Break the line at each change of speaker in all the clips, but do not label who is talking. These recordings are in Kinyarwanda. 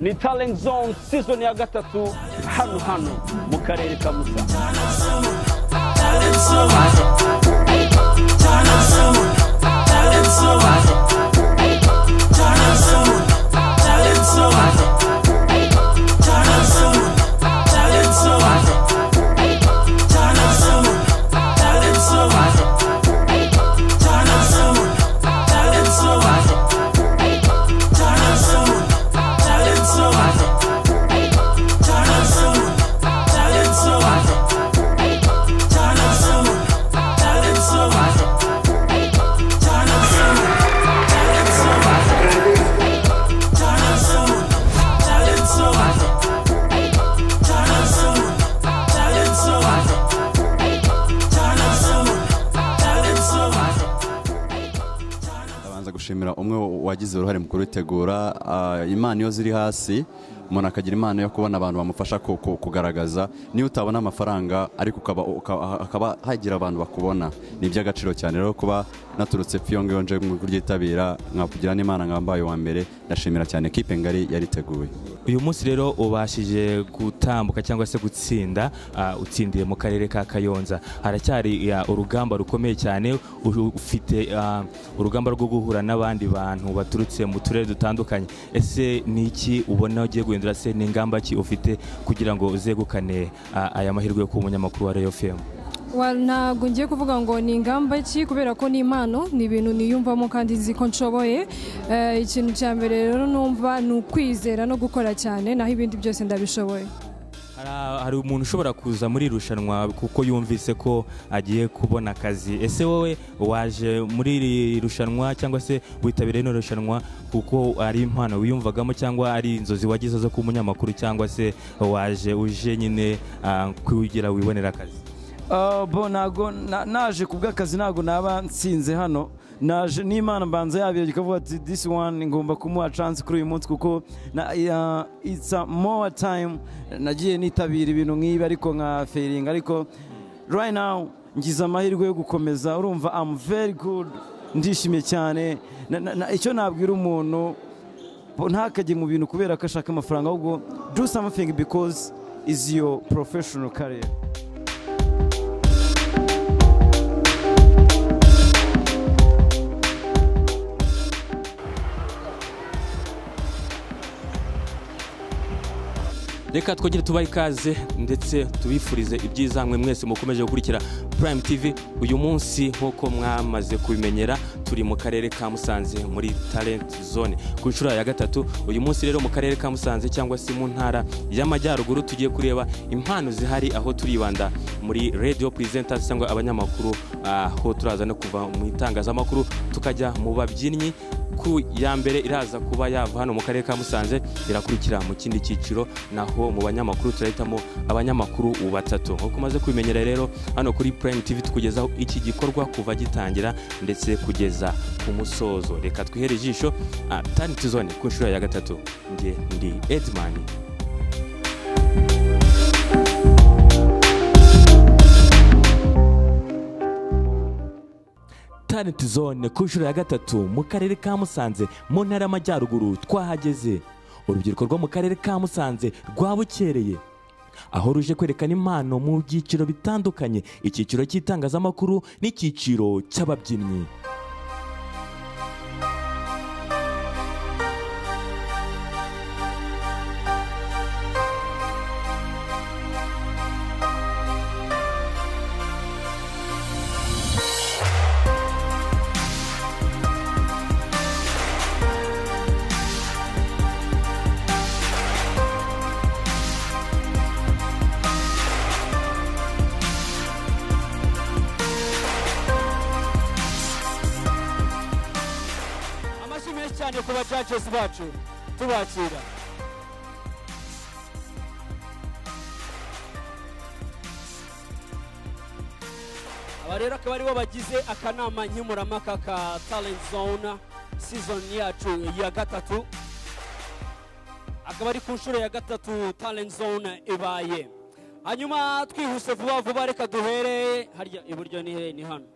ni talent zone season ya gatatu hano hano mu karere ka musanze
ndabanza gushimira umwe wagize uruhare mu kurutegura ah, impano iyo ziri hasi umuntu akagira impano yo kubona abantu bamufasha ku- ku- kugaragaza niyo utabona amafaranga ariko ukaba- uka- hakaba hagira abantu bakubona ni iby'agaciro cyane rero kuba naturutse pfi iyo ngiyo nje mu kuryitabira nkakugira n'imana nkaba mbaye uwa mbere ndashimira cyane kipe ngari yariteguye
uyu munsi rero ubashije gutambuka cyangwa se gutsinda ah, utsindiye mu karere ka kayonza haracyari ya, urugamba rukomeye cyane u- ufite ah, urugamba rwo guhura n'abandi bantu baturutse mu turere dutandukanye ese ni iki ubona ugiye guhindura se n'ingamba ki ufite kugira ngo uzegukane ah, aya mahirwe yo kuba umunyamakuru wa reyo femu
Well, ntabwo ngiye kuvuga ngo ni ingamba ki kubera ko ni impano ni ibintu niyumvamo kandi nzi ko nshoboye Eh, ikintu cya mbere rero numva ni ukwizera no gukora cyane naho ibindi byose ndabishoboye
Hari- hari umuntu ushobora kuza muri iri rushanwa kuko yumvise ko agiye kubona akazi ese wowe waje muri iri rushanwa cyangwa se witabiriye ino rushanwa kuko ari impano wiyumvagamo cyangwa ari inzozi wagize zo kuba umunyamakuru cyangwa se waje uje nyine ah, kugira wibonere akazi
Ah, bo ntago na- naje ku bw'akazi ntago naba nsinze hano naje n'imana mbanza yabyo ikavuga ati this one ngomba kumuha chance kuri uyu munsi kuko na, ya, it's a more time nagiye nitabira ibintu nk'ibi ariko nka failing ariko right now ngize amahirwe yo gukomeza urumva am very good ndishimye cyane Na- na- na- icyo nabwira umuntu Bo ntakajye mu bintu kubera ko ashaka amafaranga ahubwo do something because is your professional career
reka twongere tubahe ikaze ndetse tubifurize ibyiza mwe mwese mukomeje gukurikira Prime TV uyu munsi nk'uko mwamaze kubimenyera turi mu karere ka Musanze muri Talent Zone ku nshuro ya gatatu uyu munsi rero mu karere ka Musanze cyangwa se mu ntara y'Amajyaruguru tugiye kureba impano zihari aho turibanda muri radio presenters cyangwa abanyamakuru aho turaza no kuva mu itangazamakuru tukajya mu babyinnyi ku ya mbere iraza kuba yava hano mu karere ka musanze irakurikira mu kindi cyiciro naho mu banyamakuru turahitamo abanyamakuru batatu nk'uko umaze kubimenyera rero hano kuri prime tv tukugezaho iki gikorwa kuva gitangira ndetse kugeza ku musozo reka twihere ijisho ah, talent zone ku nshuro ya gatatu njye ndi edman talent zone ku nshuro ya gatatu mu karere ka musanze mu ntara y'amajyaruguru twahageze urubyiruko rwo mu karere ka musanze rwabukereye aho ruje kwerekana impano mu byiciro bitandukanye icyiciro cy'itangazamakuru n'icyiciro cy'ababyinnyi
amashyi menshi cyane ku bacacesi bacu tubakira aba rero akaba aribo bagize akanama nkemurampaka ka talent zone season yacu ya gatatu akaba ari ku nshuro ya gatatu talent zone ibaye hanyuma twihuse vuba vuba reka duhere harya iburyo ni he? ni hano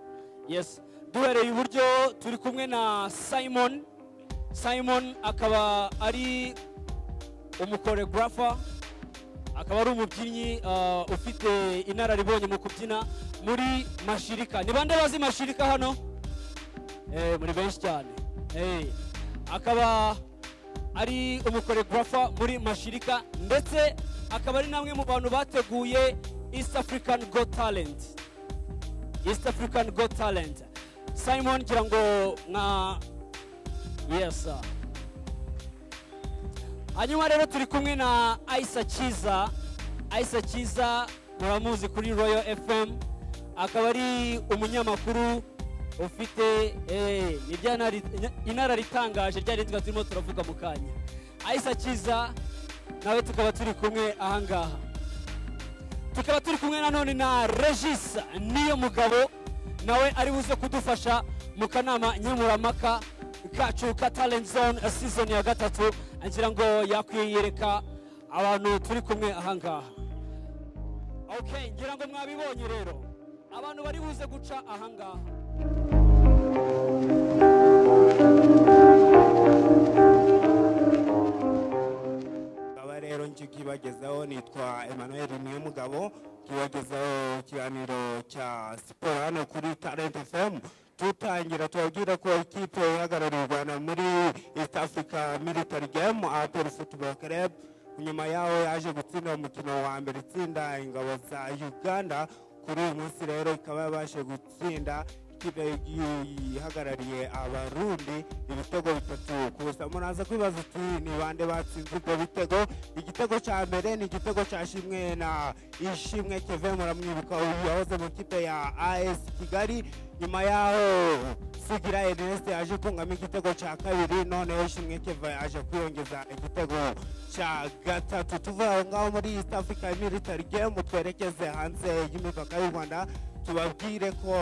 yes duhereye iburyo turi kumwe na simon simon akaba ari umukoregarafa akaba ari umubyinnyi ah, ufite inararibonye mu kubyina muri mashirika ni bande bazi mashirika hano Eh, muri benshi cyane Eh, akaba ari umukoregarafa muri mashirika ndetse akaba ari namwe mu bantu bateguye east african got talent east african got talent simon ngira ngo nka yes sir. hanyuma rero turi kumwe na ayisa kiza ayisa kiza muramuzi kuri royal fm akaba ari umunyamakuru ufite eh, ni rya ntari- nya- inararitangaje rya ritwa turimo turavuga mu kanya ayisa kiza nawe tukaba turi kumwe ahangaha tukaba turi kumwe nanone na regis niyo mugabo nawe ari buze kudufasha mu kanama nkemuramaka kacu ka talent zone eh, season ya gatatu ngira ngo yakwiyereka abantu turi kumwe ahangaha okay ngira ngo mwabibonye rero abantu bari buze guca ahangaha
Aba rero njye kibagezaho nitwa Emmanuel Niyomugabo kibagezaho ikiganiro cya siporo hano kuri Talent FM tutangira tubabwira ko ikipe ihagarariye u Rwanda muri East Africa Military Game Apollo Football Club nyuma yaho yaje gutsinda umukino wa mbere itsinda ingabo za Uganda kuri uyu munsi rero ikaba yabashe gutsinda ikipe ihagarariye abarundi ibitego bitatu gusa muraza kwibaza uti ni bande batsinze ibyo bitego igitego cya mbere ni igitego cya shimwe na ishimwe keve muramwibuka uyu yahoze mu kipe ya as kigali nyuma yaho sugira ernest yaje kungamo igitego cya kabiri noneho ishimwe keve aje kwiyongeza igitego cya gatatu tuva aho ngaho muri east africa military game twerekeze hanze y'imipaka y'u rwanda tubabwire ko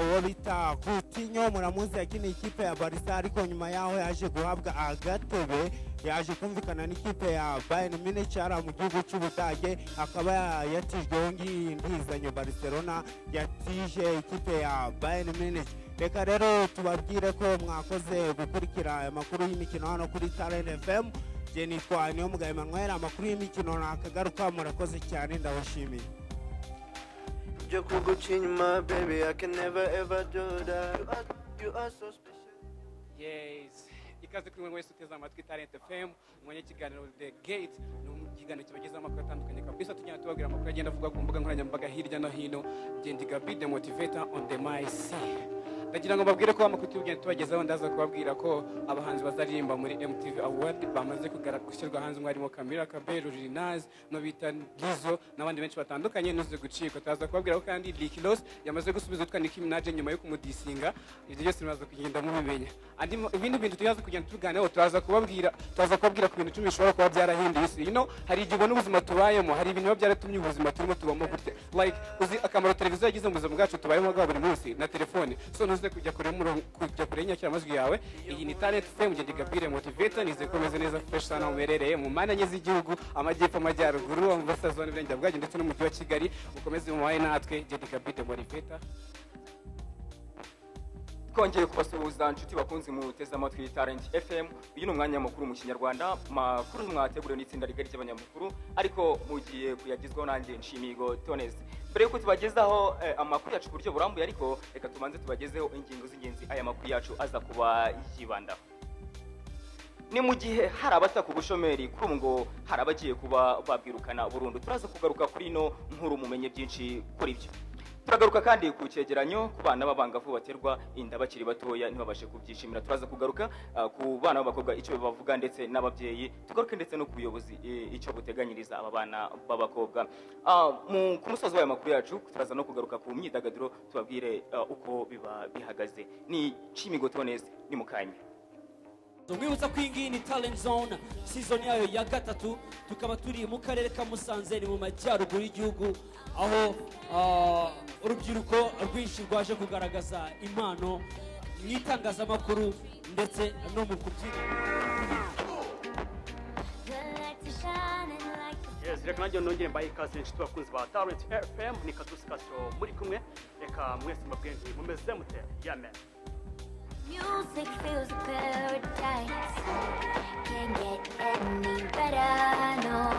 uwo bita kutinyo muramuzi yakiniye ikipe ya barisa ariko nyuma yaho yaje guhabwa agatebe yaje kumvikana n'ikipe ya bayern munich ari mu gihugu cy'ubudage akaba yatijweho ngiyi ntizanyo barcelona yatije ikipe ya bayern munich reka rero tubabwire ko mwakoze gukurikira aya makuru y'imikino hano kuri talent fm jye nitwa niyo mugabo emmanuel amakuru y'imikino nakagaruka murakoze cyane ndabashimiye
Joke will go change my baby. I can never ever do that. You are, you are so special.
yes ikaze kuri mwe wese uteze amatwi talent fm mwanya ikiganiro the gate ni ikiganiro kibagezaho amakuru atandukanye kabisa tugenda tubabwira amakuru agenda avugwa ku mbuga nkoranyambaga hirya no hino gendi gabi the motivator on the mic ndagira ngo mbabwire ko amakuru tugenda tubagezaho ndaza kubabwira ko abahanzi bazaririmba muri mtv award bamaze kugara- gushyirwa hanze umwe harimo kamira kabero rinazi no bita gizo n'abandi benshi batandukanye nuze gucika turaza kubabwira ko kandi Rick Ross yamaze gusubiza utwa Nicki Minaj nyuma yo kumudisinga ibyo byose muraza kugenda mubimenya andi mu- ibindi bintu tuyaza kugenda tuganiraho turaza kubabwira turaza kubabwira ku bintu icumi bishobora kuba byarahinduye isi you know hari igihe ubona ubuzima tubayemo hari ibintu biba byaratumye ubuzima turimo tubamo gutya like uzi akamaro televiziyo yagize mu buzima bwacu tubayeho bwa buri munsi na telefone so ntuze kujya kure y'umurongo- kujya kure y'inyakiramajwi yawe iyi ni talent fm ngende gabire motivator nizeye ko umeze neza fresh sana uherereye mu mpande enye z'igihugu amajyepfo amajyaruguru amasaza n'uburengera bwacyo ndetse n'umujyi wa kigali mukomeze mubaye natwe ngende gabire motivator
twongeye kubasuhuza inshuti bakunze muteze amatwi talent fm uyu ni umwanya mukuru mu kinyarwanda makuru mwateguriwe n'itsinda rigari ry'abanyamakuru ariko mugiye kuyagezwaho nanjye nshimigo tonesi mbere yuko tubagezaho eh, amakuru yacu ku buryo burambuye ariko reka tubanze tubagezeho ingingo z'ingenzi aya makuru yacu aza kuba yibandaho ni mu gihe hari abataka ubushomeri kuri ubu ngo hari abagiye kuba babwirukana burundu turaza kugaruka kuri ino nkuru mumenye byinshi kuri byo turagaruka kandi ku cyegeranyo ku bana b'abangavu baterwa inda bakiri batoya ntibabashe kubyishimira turaza kugaruka ah, ku bana b'abakobwa icyo bavuga ndetse n'ababyeyi tugaruke ndetse no ku buyobozi eh, icyo buteganyiriza aba bana b'abakobwa Ah, mu- ku musozi w'aya makuru yacu turaza no kugaruka ku myidagaduro tubabwire ah, uko biba bihagaze ni cimigotonesi ni mu kanya
Tumwibutsa ko iyi ngiyi ni Talent Zone season yayo ya gatatu tukaba turi mu karere ka Musanze ni mu majyaruguru y'igihugu aho ah, urubyiruko rwinshi rwaje kugaragaza impano mu itangazamakuru ndetse no mu kubyina
yes reka nanjye nongere mbaye ikaze inshuti bakunzi ba talent fm ni kadusi kasiro muri kumwe reka mwese mbabwire nti mumeze mute yame
Music feels a paradise. Can't get any better, no.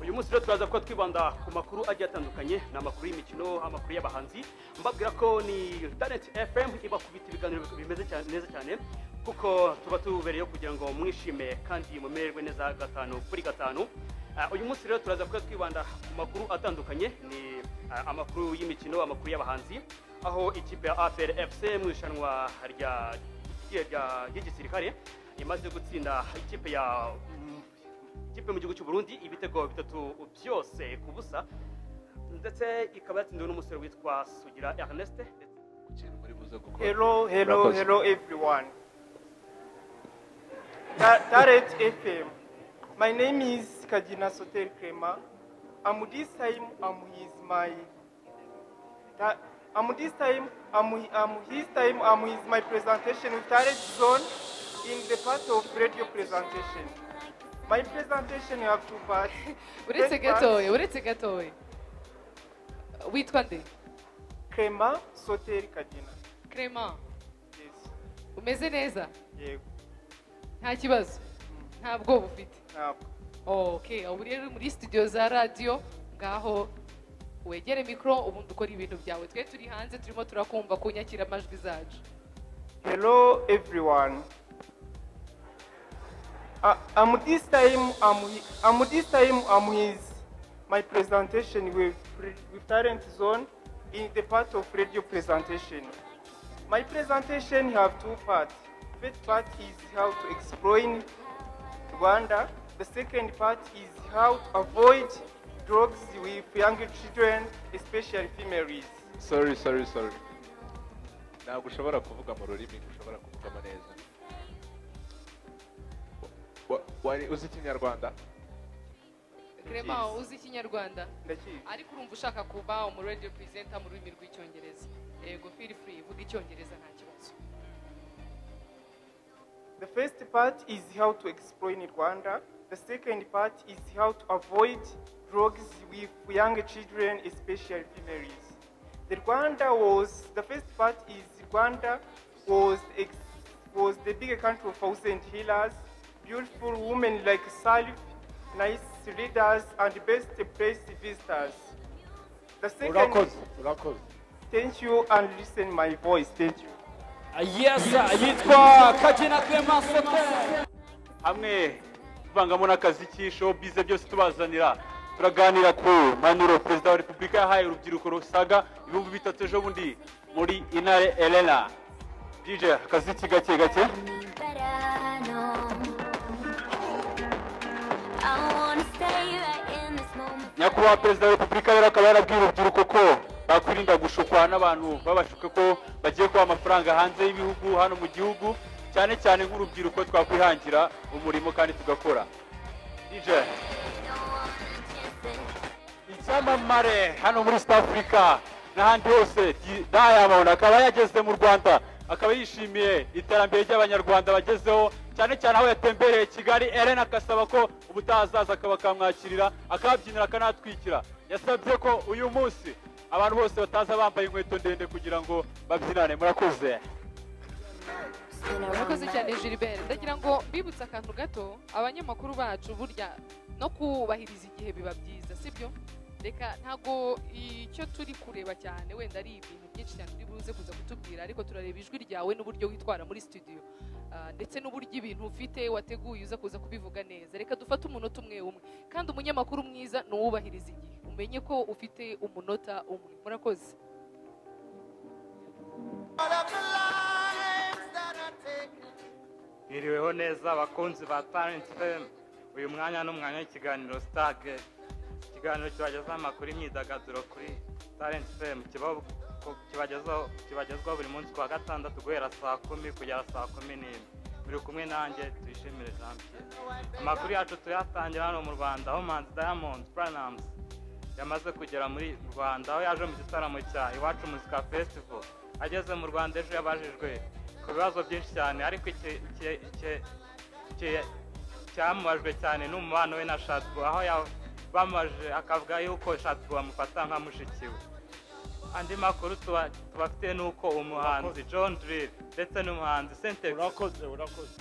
uyu munsi rero turaza kuba twibanda ku makuru agiye atandukanye ni amakuru y'imikino amakuru y'abahanzi mbabwira ko ni talent fm ibakubita ibiganiro bimeze cyane neza cyane kuko tuba tubereyeho kugira ngo mwishime kandi mumererwe neza gatanu kuri gatanu Ah, uyu munsi rero turaza kuba twibanda ku makuru atandukanye ni ah, amakuru y'imikino amakuru y'abahanzi aho ikipe ya apr fc mu irushanwa rya rya- ry'igisirikare imaze gutsinda ikipe ya ikipe mu gihugu cy'u Burundi ibitego bitatu byose ku busa ndetse ikaba yatsindiwe n'umusore witwa Sugira Ernest
Hello, hello, hello everyone. Ta- Target FM. My name is Kajina Sotel Krema. I'm this time I'm his my Ta- I'm this time I'm, I'm his time I'm his my presentation with Target Zone in the part of radio presentation. My presentation you have two parts.
uretse
First part-
gatoya uretse gatoya witwa nde
Krema Sotel Kajina.
Clement
Yes.
umeze neza
Yego.
nta kibazo nta bwoba ufite
Ntabwo.
okay ubu rero uri muri studio za radio ngaho wegere mikoro ubundi ukora ibintu byawe twe turi hanze turimo turakumva ku nyakiramajwi zacu
Hello, everyone. I, I'm this time. I'm, he- I'm this time. I'm his my presentation with re- with Talent Zone in the part of radio presentation. My presentation have two parts. First part is how to explain Rwanda. The second part is how to avoid drugs with young children, especially female youth.
sorry sorry sorry ntabwo ushobora kuvuga mu rurimi ushobora kuvugamo neza Wa- wari uzi ikinyarwanda
Clement uzi ikinyarwanda
ndakizi
ariko urumva ushaka kuba umu radio presenter mu rurimi rw'icyongereza yego feel free vuga icyongereza nta kibazo
The first part is how to explain Rwanda. The second part is how to avoid drugs with young children, especially females. The Rwanda was the first part is Rwanda was ex, was the bigger country of thousand healers, beautiful women like Salif, nice leaders, and best place visitors. The second
urakoze urakoze
thank you and listen my voice. Thank you.
yes yitwa kagina clement sotel
hamwe tuvangamo n'akazi show bize byose tubazanira turaganira ku manuro perezida wa repubulika yahaye urubyiruko rusaga ibihumbi bitatu ejo bundi muri inare elena dj akaziki gake gake
better, no. I wanna stay right in this moment.
nyakubahwa perezida wa repubulika rero akaba yarabwiye urubyiruko ko bakwirinda gushukwa n'abantu babashuka ko bagiye kuba amafaranga hanze y'ibihugu hano mu gihugu cyane cyane nk'urubyiruko twakwihangira umurimo kandi tugakora dj icyamamare hano muri south africa n'ahandi hose Di- diamond akaba yageze mu rwanda akaba yishimiye iterambere ry'abanyarwanda bagezeho cyane cyane aho yatembereye kigali elena agasaba ko ubutaha azaza akaba akamwakirira akabyinira akanatwikira yasabye ko uyu munsi abantu bose bataza bambaye inkweto ndende kugira ngo babyinane murakoze
murakoze cyane gilbert ndagira ngo mbibutse akantu gato abanyamakuru bacu burya no kubahiriza igihe biba byiza sibyo reka ntabwo icyo turi kureba cyane wenda ari ibintu byinshi cyane uri buze kuza kutubwira ariko turareba ijwi ryawe n'uburyo witwara muri studio Ah, ndetse n'uburyo ibintu ufite wateguye uza kuza kubivuga neza reka dufate umunota umwe umwe kandi umunyamakuru mwiza ni uwubahiriza igihe umenye ko ufite umunota umwe murakoze
Mwiriweho neza abakunzi ba Talent FM. Uyu mwanya ni umwanya w'ikiganiro Stage. Ikiganiro kibagezaho amakuru y'imyidagaduro kuri Talent FM. Kiba- ko- kibagezaho- Kibagezwaho buri munsi kuwa gatandatu guhera saa kumi kugera saa kumi n'imwe. Muri kumwe nanjye tuyishimire Jean Pierre. Amakuru yacu tuyatangira hano mu Rwanda aho Manzi Diamond Platnumz yamaze kugera muri mu Rwanda aho yaje mu gitaramo cya Iwacu Muzika Festival. Ageze mu Rwanda ejo yabajijwe ku bibazo byinshi cyane ariko iki- iki- iki- iki- icyamubajwe cyane ni umubano we na Shadwa aho yabamaje akavuga yuko Shadwa bamufata nka mushiki we andi makuru tuba- tubafite ni uko umuhanzi john drill ndetse n'umuhanzi sente urakoze urakoze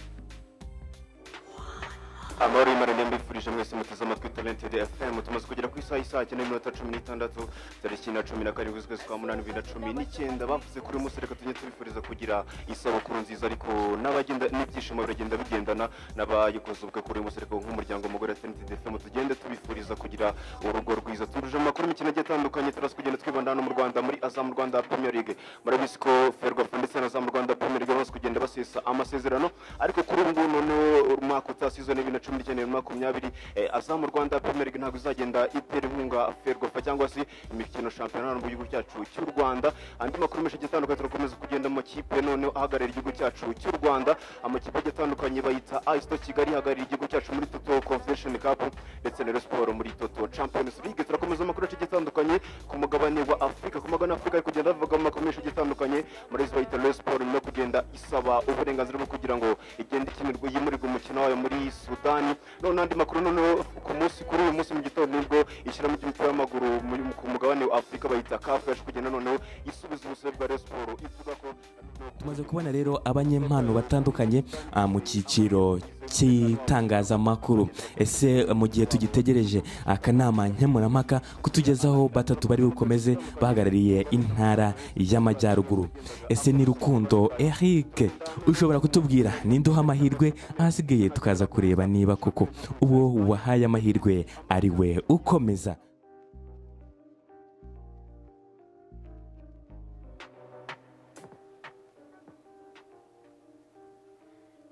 amahoro y'imana mbifurije mwese muteze amatwi talented fm tumaze kugera ku isaha y'isaha cyenda n'iminota cumi n'itandatu tariki na cumi na karindwi z'ukwezi kwa munani bibiri na cumi n'icyenda bavuze kuri uyu munsi reka tujye tubifuriza kugira isabukuru nziza ariko n'abagenda n'ibyishimo biragenda bigendana n'abayikoze ubukwe kuri uyu munsi reka nk'umuryango mugore talented fm tugende tubifuriza kugira urugo rwiza turuje mu makuru y'imikino agiye atandukanye turaza kugenda twibanda hano mu rwanda muri azam rwanda premier league murabizi ko ferwafa ndetse na azam rwanda premier league bamaze kugenda basesa amasezerano ariko kuri ubu ngubu noneho umwaka utaha season ya bibiri na cumi n'icyenda bibiri na makumyabiri eh, azam rwanda premier league ntabwo izagenda itera inkunga ferwafa cyangwa se imikino shampiyona hano mu gihugu cyacu cy'u rwanda andi makuru menshi agiye atandukanye turakomeza kugenda mu makipe noneho ahagarariye igihugu cyacu cy'u rwanda amakipe agiye atandukanye bayita ayisito kigali ihagarariye igihugu cyacu muri toto convention cup ndetse na Rayon siporo muri toto champions league turakomeza amakuru agiye atandukanye ku mugabane wa afurika ku mugabane wa afurika ari kugenda bavuga mu makuru menshi agiye atandukanye muri izi bayita Rayon siporo nyuma yo kugenda isaba uburenganzira bwo kugira ngo igende ikinirwa yimurirwa umukino wayo muri sudani none andi makuru noneho ku munsi kuri uyu munsi mu gitondo nibwo ishyiramo ry'umupira w'amaguru mu- ku mugabane wa afurika bayita kafu yaje kugenda noneho isubiza ubusabe bwa Rayon siporo ivuga ko
tumaze kubona rero abanyempano batandukanye ah, mu cyiciro cy'itangazamakuru ese mu gihe tugitegereje akanama nkemurampaka kutugezaho batatu bari bukomeze bahagarariye intara y'amajyaruguru ese ni rukundo eric ushobora kutubwira ninde uha amahirwe ahasigaye tukaza kureba niba koko uwo wahaye amahirwe ari we ukomeza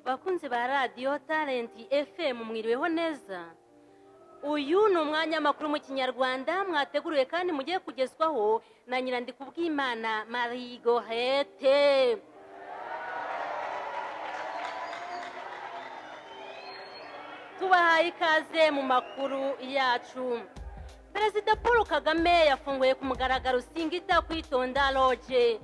bakunzi ba radiyo talenti fm mwiriweho neza uyu ni umwanya makuru mu kinyarwanda mwateguriwe kandi mugiye kugezwaho na nyirandikubwimana marie gohete tubahaye ikaze mu makuru yacu perezida paul kagame yafunguye ku mugaragaro singita kwitonda loge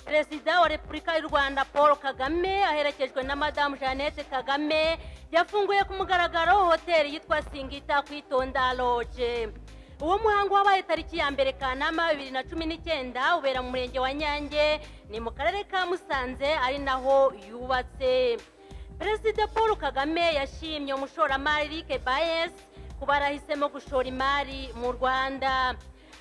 perezida wa repubulika y'u rwanda paul kagame aherekejwe na madamu jeannette kagame yafunguye ku mugaragaro hoteli yitwa singita kwitonda loge uwo muhango wabaye tariki ya mbere kanama bibiri na cumi n'icyenda ubera mu murenge wa nyange ni mu karere ka musanze ari naho yubatse perezida paul kagame yashimye umushoramari Rick bayes kuba yarahisemo gushora imari mu rwanda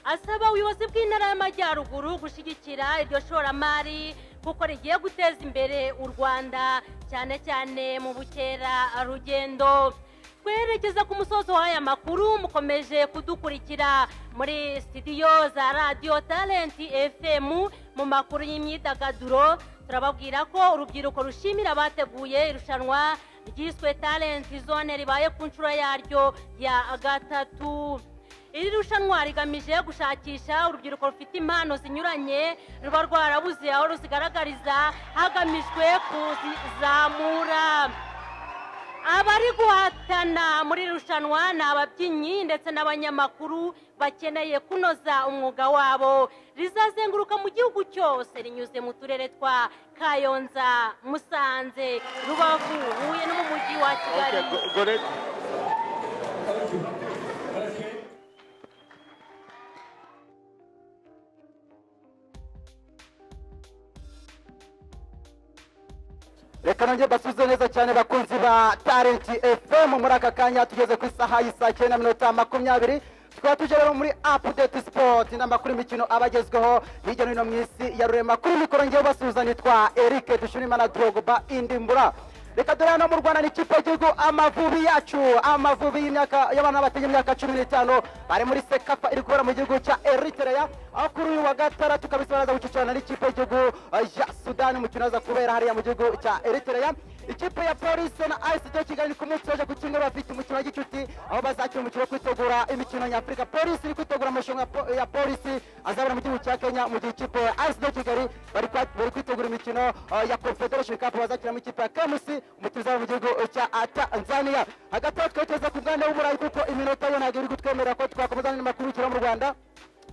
asaba ubuyobozi bw'intara y'amajyaruguru gushyigikira iryo shoramari kuko rigiye guteza imbere u rwanda cyane cyane mu bukerarugendo twerekeza ku musozo w'aya makuru mukomeje kudukurikira muri sitidiyo za radiyo talenti fm mu makuru y'imyidagaduro turababwira ko urubyiruko rushimira abateguye irushanwa ryiswe talenti zone ribaye ku nshuro yaryo ya gatatu iri rushanwa rigamije gushakisha urubyiruko rufite impano zinyuranye ruba rwarabuze aho ruzigaragariza hagamijwe kuzizamura abari guhatana muri iri rushanwa ni ababyinnyi ndetse n'abanyamakuru bakeneye kunoza umwuga wabo rizazenguruka mu gihugu cyose rinyuze mu turere twa kayonza musanze rubavu huye no mu mujyi wa kigali
reka nongere basubize neza cyane bakunzi ba tarenti fm muri aka kanya tugeze ku isaha y'isaa cyenda minota makumyabiri tukaba tuje rero muri apudeti sipoti n'amakuru y'imikino aba agezweho hirya no hino mu isi ya rurema kuri mikoro ngewe basubiza nitwa erike dushimimana drogoba indimbura reka dore hano mu rwanda ni ikipe y'igihugu amavubi yacu amavubi y'imyaka y'abana bateye imyaka cumi n'itanu bari muri sekafa iri kubera mu gihugu cya eritereya aho kuri uyu wa gatandatu kabisa baraza gucicana n'ikipe y'igihugu eh, ya sudani umukino uraza kubera hariya mu gihugu cya eritereya ikipe ya polisi na ayisiti ya kigali ni ku munsi waje ku cyumweru bafite umukino wa gicuti aho bazakina umukino wo kwitegura imikino nyafurika polisi iri kwitegura amarushanwa ya po- ya polisi azabera mu gihugu cya kenya mu gihe ikipe ya ayisiti ya kigali bari kwa- bari kwitegura imikino eh, ya confederation cup bazakina mu ikipe ya kamusi umukino uzaba mu gihugu cya eh, tanzania hagati aho twiteze ku mwanya w'umurayi kuko iminota yo ntabwo iri kutwemerera ko twakomeza n'amakuru y'umukino mu rwanda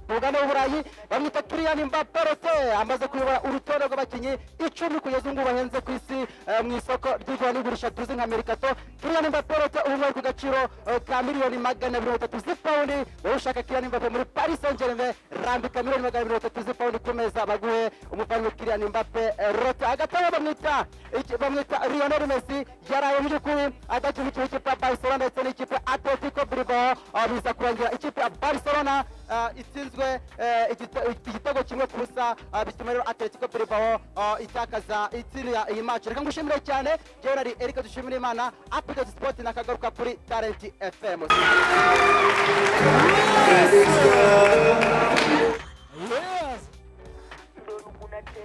mugane w'uburayi bamwita kiriyani mbaperose amaze kuyobora urutonde rw'abakinnyi icumi kugeza ubu ngubu bahenze ku isi eh, mu isoko ry'igura n'igurisha tuzi nka merikato kiriyani mbaperose ubu ngubu ari ku gaciro eh, ka miliyoni magana abiri mirongo itatu z'ipawundi wowe ushaka kiriyani mbape muri paris saint germain rambika miliyoni magana abiri mirongo itatu z'ipawundi ku meza baguhe umufamu kiriyani mbape eh, rote hagati aho bamwita iki- bamwita lionel messi yaraye mu by'ukuri adakinira ikipe ya barcelona ndetse n'ikipe atletico bilbao ah, biza kurangira ikipe ya barcelona ah, itsinzwe eh, igite- igitego kimwe ku busa ah, bituma rero atletico bilbao ah, itakaza itsinda iyi maci reka ngushimire cyane jewe nari erike dushimire imana apudeti sipoti nakagaruka kuri tarenti fm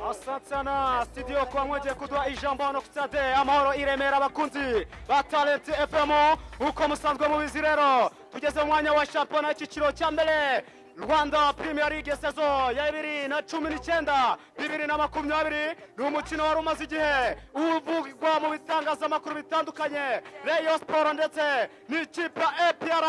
asante sana studio kuba mwongeye kuduha ijambo hano ku stade amahoro i remera abakunzi ba talent fm uko musanzwe mubizi rero tugeze mu mwanya wa shampiyona y'icyiciro cya mbere rwanda premier league sezo ya bibiri na cumi n'icyenda bibiri na makumyabiri ni umukino wari umaze igihe uvugwa mu bitangazamakuru bitandukanye rayon sport ndetse n'ikipe ya apr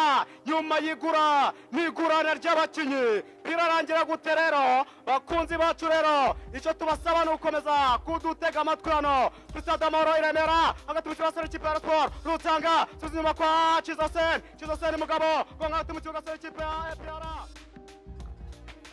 nyuma y'igura n'igurana ry'abakinnyi birarangira gute rero bakunzi bacu rero icyo tubasaba ni ugukomeza kudutega amatwi hano kuri stade amahoro i remera hagati mu kibazo n'ikipe ya siporo rutanga subiza inyuma kwa kizosen kizosen mugabo gonga hagati mu kibuga cy'ikipe ya apr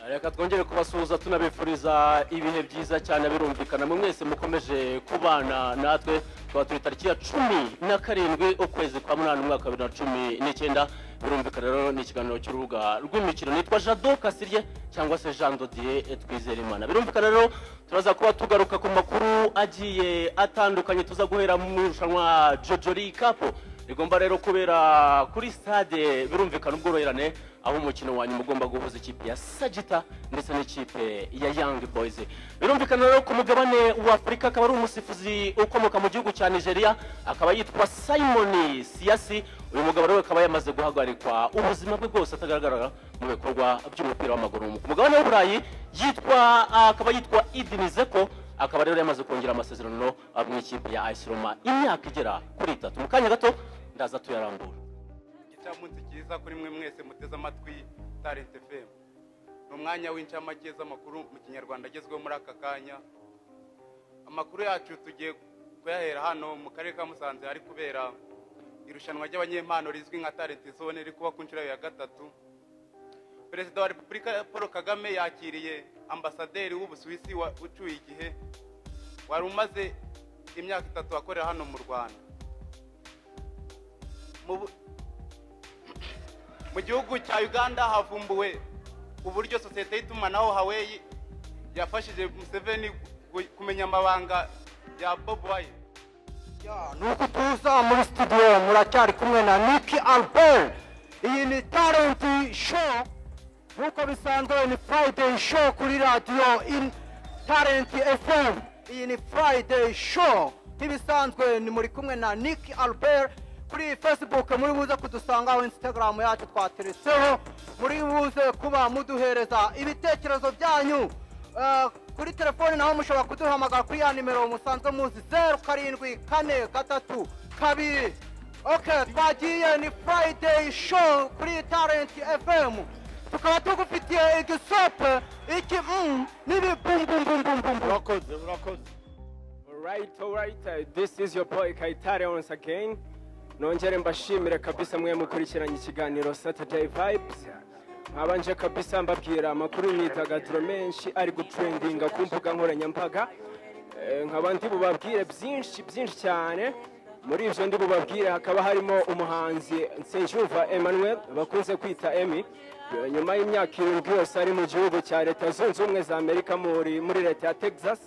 reka twongere kubasuhuza tunabifuriza ibihe byiza cyane birumvikana mu mwese mukomeje kubana natwe tukaba turi tariki ya cumi na karindwi ukwezi kwa munani umwaka wa bibiri na cumi n'icyenda birumvikana rero ni ikiganiro cy'urubuga rw'imikino nitwa jado kasirye cyangwa se jean dodier twizere imana birumvikana rero turaza kuba tugaruka ku makuru agiye atandukanye tuza guhera mu irushanwa jojori kapu rigomba rero kubera kuri stade birumvikana ubworoherane aho umukino wa nyuma ugomba guhuza ikipe ya sagita ndetse n'ikipe ya young boys birumvikana rero ku mugabane wa afurika akaba ari umusifuzi ukomoka mu gihugu cya nigeria akaba yitwa simon siyasi uyu mugabo rero akaba yamaze guhagarikwa ubuzima bwe bwose atagaragara mu bikorwa by'umupira w'amaguru ku mugabane w'uburayi yitwa akaba yitwa idini zeko akaba rero yamaze kongera amasezerano ah, mu ikipe ya AS Roma imyaka igera kuri itatu mu kanya gato ndaza tuyarambura
icyamunsi cyiza kuri mwe mwese muteze amatwi tarent fm ni umwanya w'incamake z'amakuru mu kinyarwanda agezweho muri aka kanya amakuru yacu tugiye kuyahera hano mu karere ka musanze hari kubera irushanwa ry'abanyempano rizwi nka talent zone riri kuba ku nshuro ya gatatu perezida wa repubulika paul kagame yakiriye ambasaderi w'ubusuwisi wa- ucyuye igihe wari umaze imyaka itatu akorera hano mu rwanda Mu bu- mu gihugu cya uganda havumbuwe uburyo sosiyete y'itumanaho haweyi yafashije museveni gu- kumenya amabanga ya bob wayi
nuko tuza muri studio muracyari kumwe na niki albert iyi ni talent show nkuko bisanzwe ni friday show kuri radiyo in talent fm iyi ni friday show nk'ibisanzwe ni muri kumwe na niki albert kuri facebook muri buze kudusangaho instagram yacu twateretseho muri buze kuba muduhereza ibitekerezo byanyu Eh, kuri telefoni naho mushobora kuduhamagara kuri ya nimero musanzwe muzi zeru karindwi kane gatatu kabiri ok twagiye ni friday show kuri talent fm tukaba tugufitiye igisope iki mm, n'ibibumbumbumbumbumbum
Alright, alright, uh, this is your boy Kaitare once again. Nongere mbashimire kabisa mwe mukurikiranye ikiganiro Saturday Vibes. Nkabanje kabisa mbabwira amakuru y'imyidagaduro menshi ari gutrendinga ku mbuga nkoranyambaga. Eh, Nkaba ndi bubabwire byinshi byinshi cyane. Muri ibyo ndi bubabwire hakaba harimo umuhanzi Nsengiyumva Emmanuel bakunze kwita Emmy. Eh, Nyuma y'imyaka irindwi yose ari mu gihugu cya Leta Zunze Ubumwe za Amerika muri muri Leta ya Texas.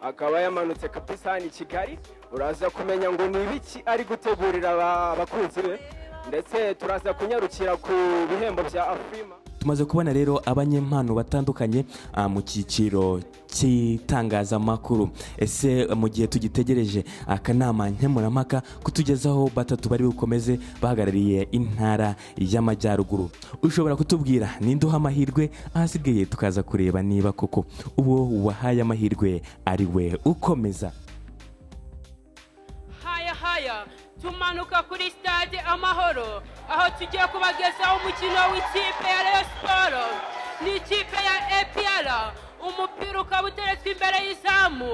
akaba yamanutse kabisa hano i kigali uraza kumenya ngo ni ibiki ari gutegurira aba- abakunzi be ndetse turaza kunyarukira ku bihembo bya afrima
tumaze kubona rero abanyempano batandukanye ah, mu cyiciro cy'itangazamakuru ese mu gihe tugitegereje akanama nkemurampaka kutugezaho batatu bari bukomeze bahagarariye intara y'amajyaruguru ushobora kutubwira ninde uha amahirwe ahasigaye tukaza kureba niba koko uwo wahaye amahirwe ari we ukomeza
haya haya tumanuka kuri stade amahoro aho tugiye kubagezaho umukino w'ikipe ya rayon siporo ni ikipe ya apr umupira ukaba uteretswe imbere y'izamu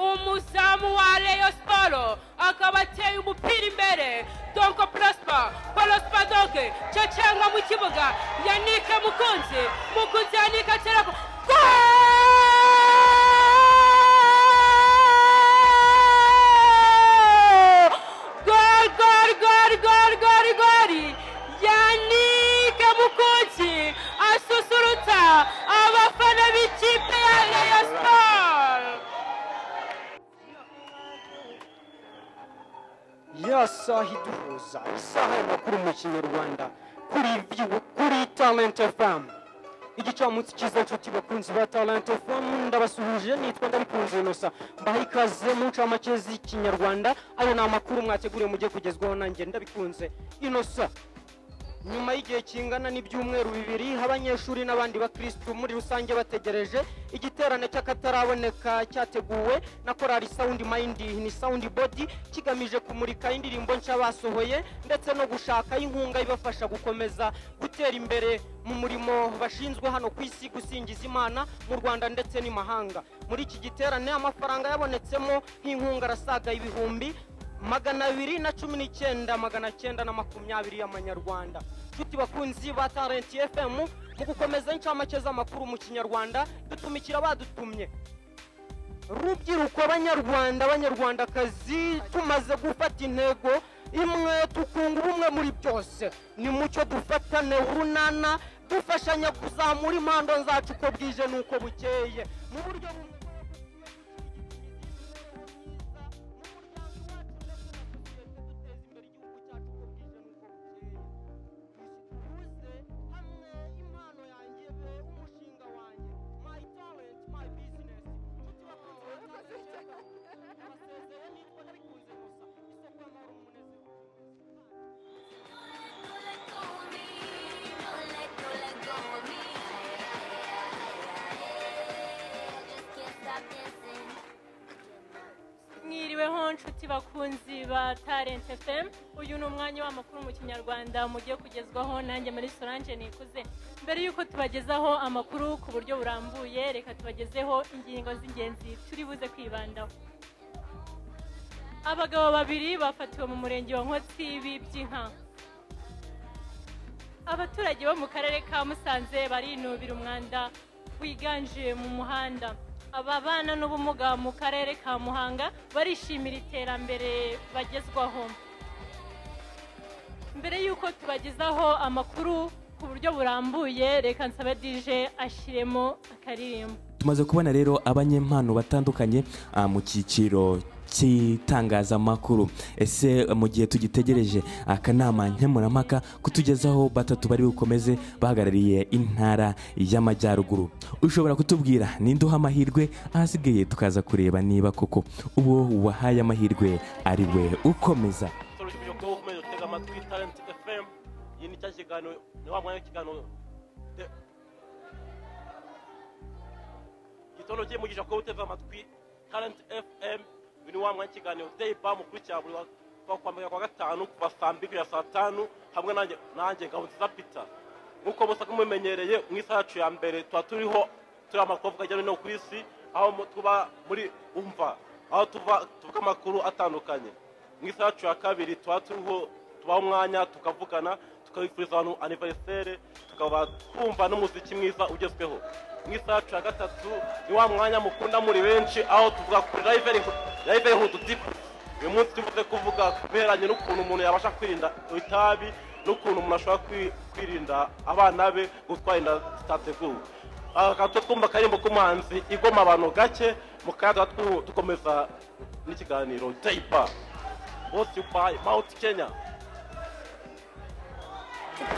umuzamu wa reyo siporo akaba ateye umupira imbere donko porosipa porosipa doge cacanga mu kibuga yanike mukunzi mukunzi yanike aterako gol gol gol gol gol gol yanike mukunzi asusurutsa abafana b'ikipe ya reyo siporo
ya saha iduhuza isaha y'amakuru mu kinyarwanda kuri view kuri talent fm igicamunsi cyiza nshuti bakunzi ba talent fm ndabasuhuje nitwa ndabikunze inosa mbaha ikaze mu ncamake z'ikinyarwanda ayo ni amakuru mwateguriye mujye kugezwaho nanjye ndabikunze inosa nyuma y'igihe kingana n'ibyumweru bibiri abanyeshuri n'abandi bakirisitu muri rusange bategereje igiterane cy'akataraboneka cyateguwe na korali sawundi mayindi ni sawundi bodi kigamije kumurika indirimbo nshya basohoye ndetse no gushakaho inkunga ibafasha gukomeza gutera imbere mu murimo bashinzwe hano ku isi gusingiza imana mu rwanda ndetse n'imahanga muri iki giterane amafaranga yabonetsemo nk'inkunga arasaga ibihumbi magana abiri na cumi n'icyenda magana cyenda na makumyabiri y'amanyarwanda nshuti bakunzi ba tarenti fm mu gukomeza incamake z'amakuru mu kinyarwanda dutumikira badutumye rubyiruko banyarwanda banyarwandakazi tumaze gufata intego imwe tukunga ubumwe muri byose ni mucyo dufatane urunana dufashanya kuzamura impando zacu uko bwije n'uko bukeye mu buryo bumwe
mwiriweho nshuti bakunzi ba talent fm uyu ni umwanya w'amakuru mu kinyarwanda mugiye kugezwaho nanjye muri solange nikuze mbere y'uko tubagezaho amakuru ku buryo burambuye reka tubagezeho ingingo z'ingenzi turi buze kwibandaho abagabo babiri bafatiwe mu murenge wa nkotsi bibye inka abaturage bo mu karere ka musanze barinubira umwanda wiganje mu muhanda ababana n'ubumuga mu karere ka muhanga barishimira iterambere bagezwaho mbere y'uko tubagezaho amakuru ku buryo burambuye reka nsabe dije ashyiremo akaririmbo
tumaze kubona rero abanyempano batandukanye ah, mu cyiciro cy'itangazamakuru ese mu gihe tugitegereje akanama nkemurampaka kutugezaho batatu bari bukomeze bahagarariye intara y'amajyaruguru ushobora kutubwira ninde uha amahirwe ahasigaye tukaza kureba niba koko uwo wahaye amahirwe ari we ukomeza
turushije kuba ukomeye dutega amatwi talent fm iyi ni cya kiganiro ni wa mwanya w'ikiganiro de- igitondo kigiye mugisha kuba utega amatwi talent fm uyu ni wa mwanya w'ikiganiro today ba mukurikira buri wa kuva kuwa mbere kwa gatanu kuva saa mbiri kugera saa tanu hamwe nanjye nanjye ngabonziza peter nk'uko musaka mubimenyereye mu isaha yacu ya mbere tuba turiho turi amakuru avuga ajyanye no ku isi aho mu- tuba muri umva aho tuva tuvuga amakuru atandukanye mu isaha yacu ya kabiri tuba turiho tubaha umwanya tukavugana tukabifuriza abantu aniveriseri tukaba twumva n'umuziki mwiza ugezweho mu isaha yacu ya gatatu ni wa mwanya mukunda muri benshi aho tuvuga kuri livehudu dipu uyu munsi tuvuze kuvuga ku bihereranye n'ukuntu umuntu yabasha kwirinda itabi n'ukuntu umuntu ashobora kwi- kwirinda abana be gutwara inda zitateguwe aha twumva akaririmbo k'umuhanzi igoma abantu gake mu kayaga tu- dukomeza n'ikiganiro dayipa bose by mawuti kenya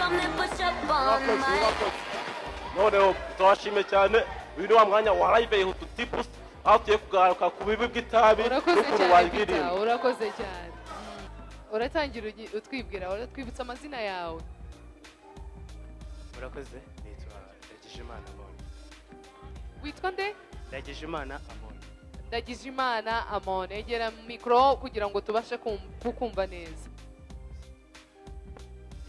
Come and push up on my
noneho turabashimye cyane uyu ni wa mwanya wa live yihutu tipusi aho tugiye kugaruka ku bibi bw'itabi
urakoze
n'ukuntu
cyane Peter,
wayirinda
urakoze cyane uratangira ugi- utwibwira uratwibutsa amazina yawe
murakoze nitwa ndagijimana amoni
witwa nde
ndagijimana amoni
ndagijimana amon egera mikoro kugira ngo tubashe kum- kukumva neza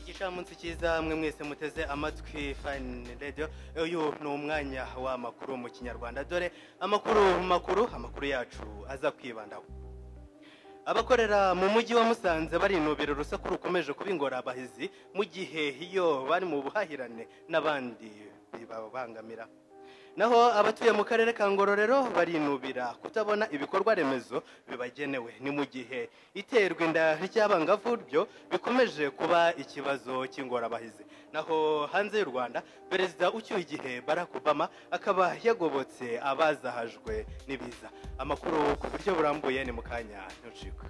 igicamunsi cyiza mwe mwese muteze amatwi fani radiyo uyu ni umwanya w'amakuru mu kinyarwanda dore amakuru makuru amakuru yacu aza kwibandaho abakorera mu mujyi wa musanze barinubira urusaku rukomeje kuba ingorabahizi mu gihe iyo bari mu buhahirane n'abandi bibabangamira naho abatuye mu karere ka ngororero barinubira kutabona ibikorwa remezo bibagenewe ni mu gihe iterwa inda ry'abangavu ryo bikomeje kuba ikibazo cy'ingorabahizi naho hanze y'u rwanda perezida ucyuye igihe barack obama akaba yagobotse abazahajwe n'ibiza amakuru ku buryo burambuye ni mu kanya ntucikwe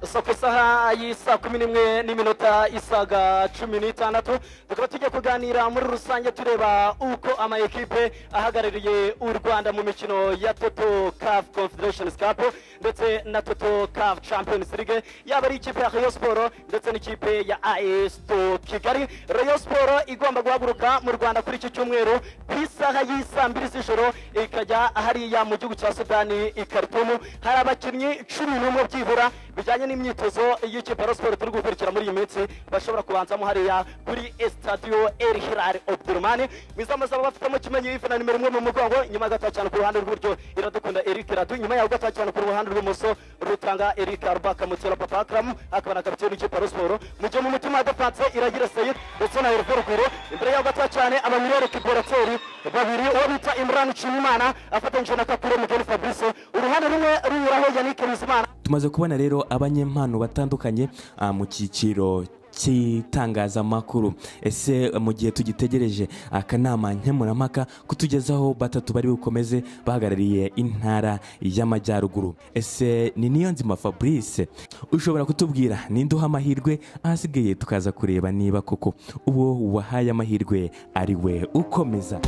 so ku isaha y'isa kumi n'imwe n'iminota isaga cumi n'itandatu tukaba tujya kuganira muri rusange tureba uko amayekipe ahagarariye u rwanda mu mikino ya toto caf confederations cup ndetse na toto caf champions league yaba ari ikipe ya rayon siporo ndetse n'ikipe ya as to kigali rayon siporo igomba guhaguruka mu rwanda kuri iki cyumweru ku isaha y'isa mbiri z'ijoro ikajya hariya mu gihugu cya sudani i karitumu hari abakinnyi cumi n'umwe byibura bijyanye n'imyitozo y'ikipe ya Rayon siporo turi gukurikira muri iyi minsi bashobora kubanzamo hariya kuri estadiyo el hilal obdurumani mwizamu azaba bafitemo kimenyi ifana nimero imwe mu mugongo nyuma gato cyane ku ruhande rw'iburyo iradukunda eric radu nyuma yaho gato cyane ku ruhande rw'imoso rutanga eric arubaka mutera papa akaramu akaba na kapiteni w'ikipe ya Rayon siporo mu gihe mu mutima hadapanse iragira seyid ndetse na herve ruguru imbere yaho gato cyane abamiliyeri kiborateri babiri uwo bita imran nshimimana afatanyije na kakure mugeni fabrice uruhande rumwe runyuraho yannick bizimana
tumaze kubona rero abanyempano batandukanye ah, mu cyiciro cy'itangazamakuru ese eh, mu gihe tugitegereje akanama nkemurampaka kutugezaho batatu bari bukomeze bahagarariye intara y'amajyaruguru ese ni niyo nzima fabrice ushobora kutubwira ninde uha amahirwe ahasigaye tukaza kureba niba koko uwo wahaye amahirwe ari we ukomeza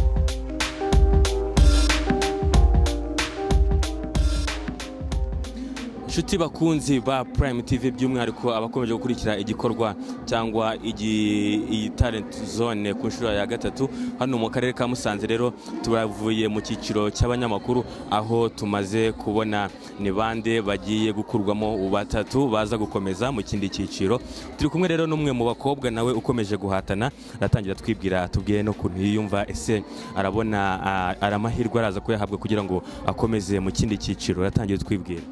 inshuti bakunzi ba prime tv by'umwihariko abakomeje gukurikira igikorwa cyangwa igi- iyi talent zone ku nshuro ya gatatu hano mu karere ka musanze rero turavuye mu cyiciro cy'abanyamakuru aho tumaze kubona ni bande bagiye gukurwamo batatu baza gukomeza mu kindi cyiciro turi kumwe rero n'umwe mu bakobwa nawe ukomeje guhatana aratangira twibwira tubwire n'ukuntu yiyumva ese arabona ah, ari amahirwe araza kuyahabwa kugira ngo akomeze mu kindi cyiciro aratangira twibwira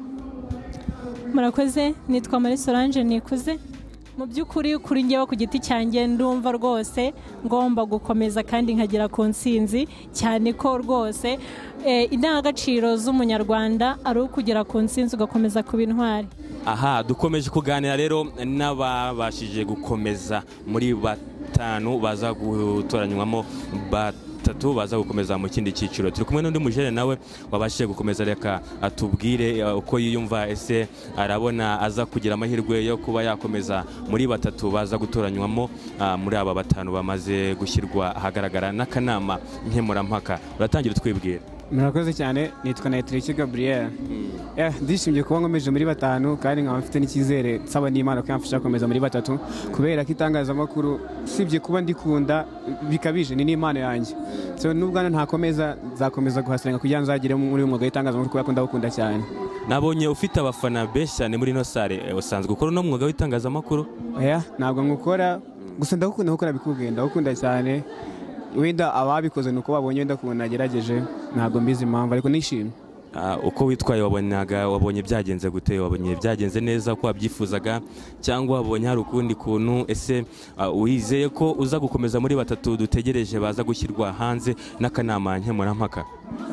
murakoze nitwa marie solange nikuze mu by'ukuri kuri ngewe ku giti cyanjye ndumva rwose ngomba gukomeza kandi nkagera ku ntsinzi cyane ko rwose eh, indangagaciro z'umunyarwanda ari ukugera ku ntsinzi ugakomeza kuba intwari
aha dukomeje kuganira rero n'ababashije gukomeza muri batanu baza gutoranywamo batatu baza gukomeza mu kindi cyiciro turi kumwe n'undi mujene nawe wabashije gukomeza reka atubwire uh, uko yiyumva ese arabona aza kugira amahirwe yo kuba yakomeza muri batatu baza gutoranywamo uh, muri aba batanu bamaze gushyirwa ahagaragara n'akanama nkemurampaka uratangira twibwira
murakoze cyane nitwa nayitiriki gaburiyeri ndishimye kuba nkomeje muri batanu kandi nkaba mfite n'icyizere nsaba n'imana ko yamfasha gukomeza muri batatu kubera ko itangazamakuru usibye kuba ndikunda bikabije ni n'impano yanjye so n'ubwana ntakomeza nzakomeza guhasiranga kugira ngo nzagere muri uyu mwuga w'itangazamakuru kubera ko ndawukunda cyane
nabonye ufite abafana benshi cyane muri ino sare Eh, usanzwe ukora uno mwuga w'itangazamakuru
oya ntabwo nkukora gusa ndagukunda gukora bikubwiye ndagukunda cyane wenda ababikoze ni uko babonye wenda ukuntu nagerageje ntabwo mbizi impamvu ariko nishimye
Ah, uko witwaye wabonaga wabonye byagenze gute wabonye byagenze neza ko wabyifuzaga cyangwa wabonye hari ukundi kuntu ese ah, wizeye ko uza gukomeza muri batatu dutegereje baza gushyirwa hanze n'akanama nkemurampaka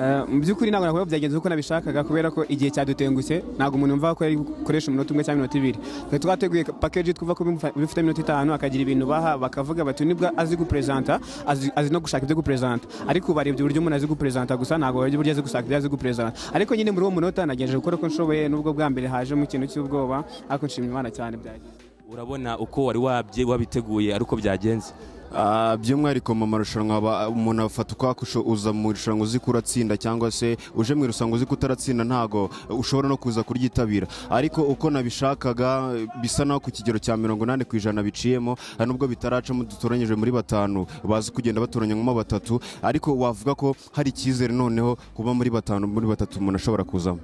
Eh, mu by'ukuri ntabwo nakuvuga byagenze uko nabishakaga kubera ko igihe cyadutengutse ntabwo umuntu yumva ko yakoresha umunota umwe cyangwa iminota ibiri twari twateguye pakeji twumva ko bimufa- bifite iminota itanu akagira ibintu baha bakavuga bati nibwo azi guperezanta azi azi no gushaka ibyo guperezanta ariko ubarebye uburyo umuntu azi guperezanta gusa ntabwo barebye uburyo azi gushaka ibyo azi guperezanta ariko nyine muri uwo munota nagejeje gukora uko nshoboye nubwo bwa mbere haje mu kintu cy'ubwoba ariko nshimira imana cyane byagenze
urabona uko wari wabye wabiteguye ariko byagenze
Ah, by'umwihariko mu marushanwa aba- umuntu afata ukwakusho uza mu irushanwa uzi ko uratsinda cyangwa se uje mu irushanwa uzi ko utaratsinda ntago ushobora no kuza kuryitabira ariko uko nabishakaga bisa naho ku kigero cya mirongo inani ku ijana biciyemo hari n'ubwo bitaracamo dutoranyije muri batanu bazi kugenda batoranyamo batatu ariko wavuga ko hari icyizere noneho kuba muri batanu muri batatu umuntu ashobora kuzamo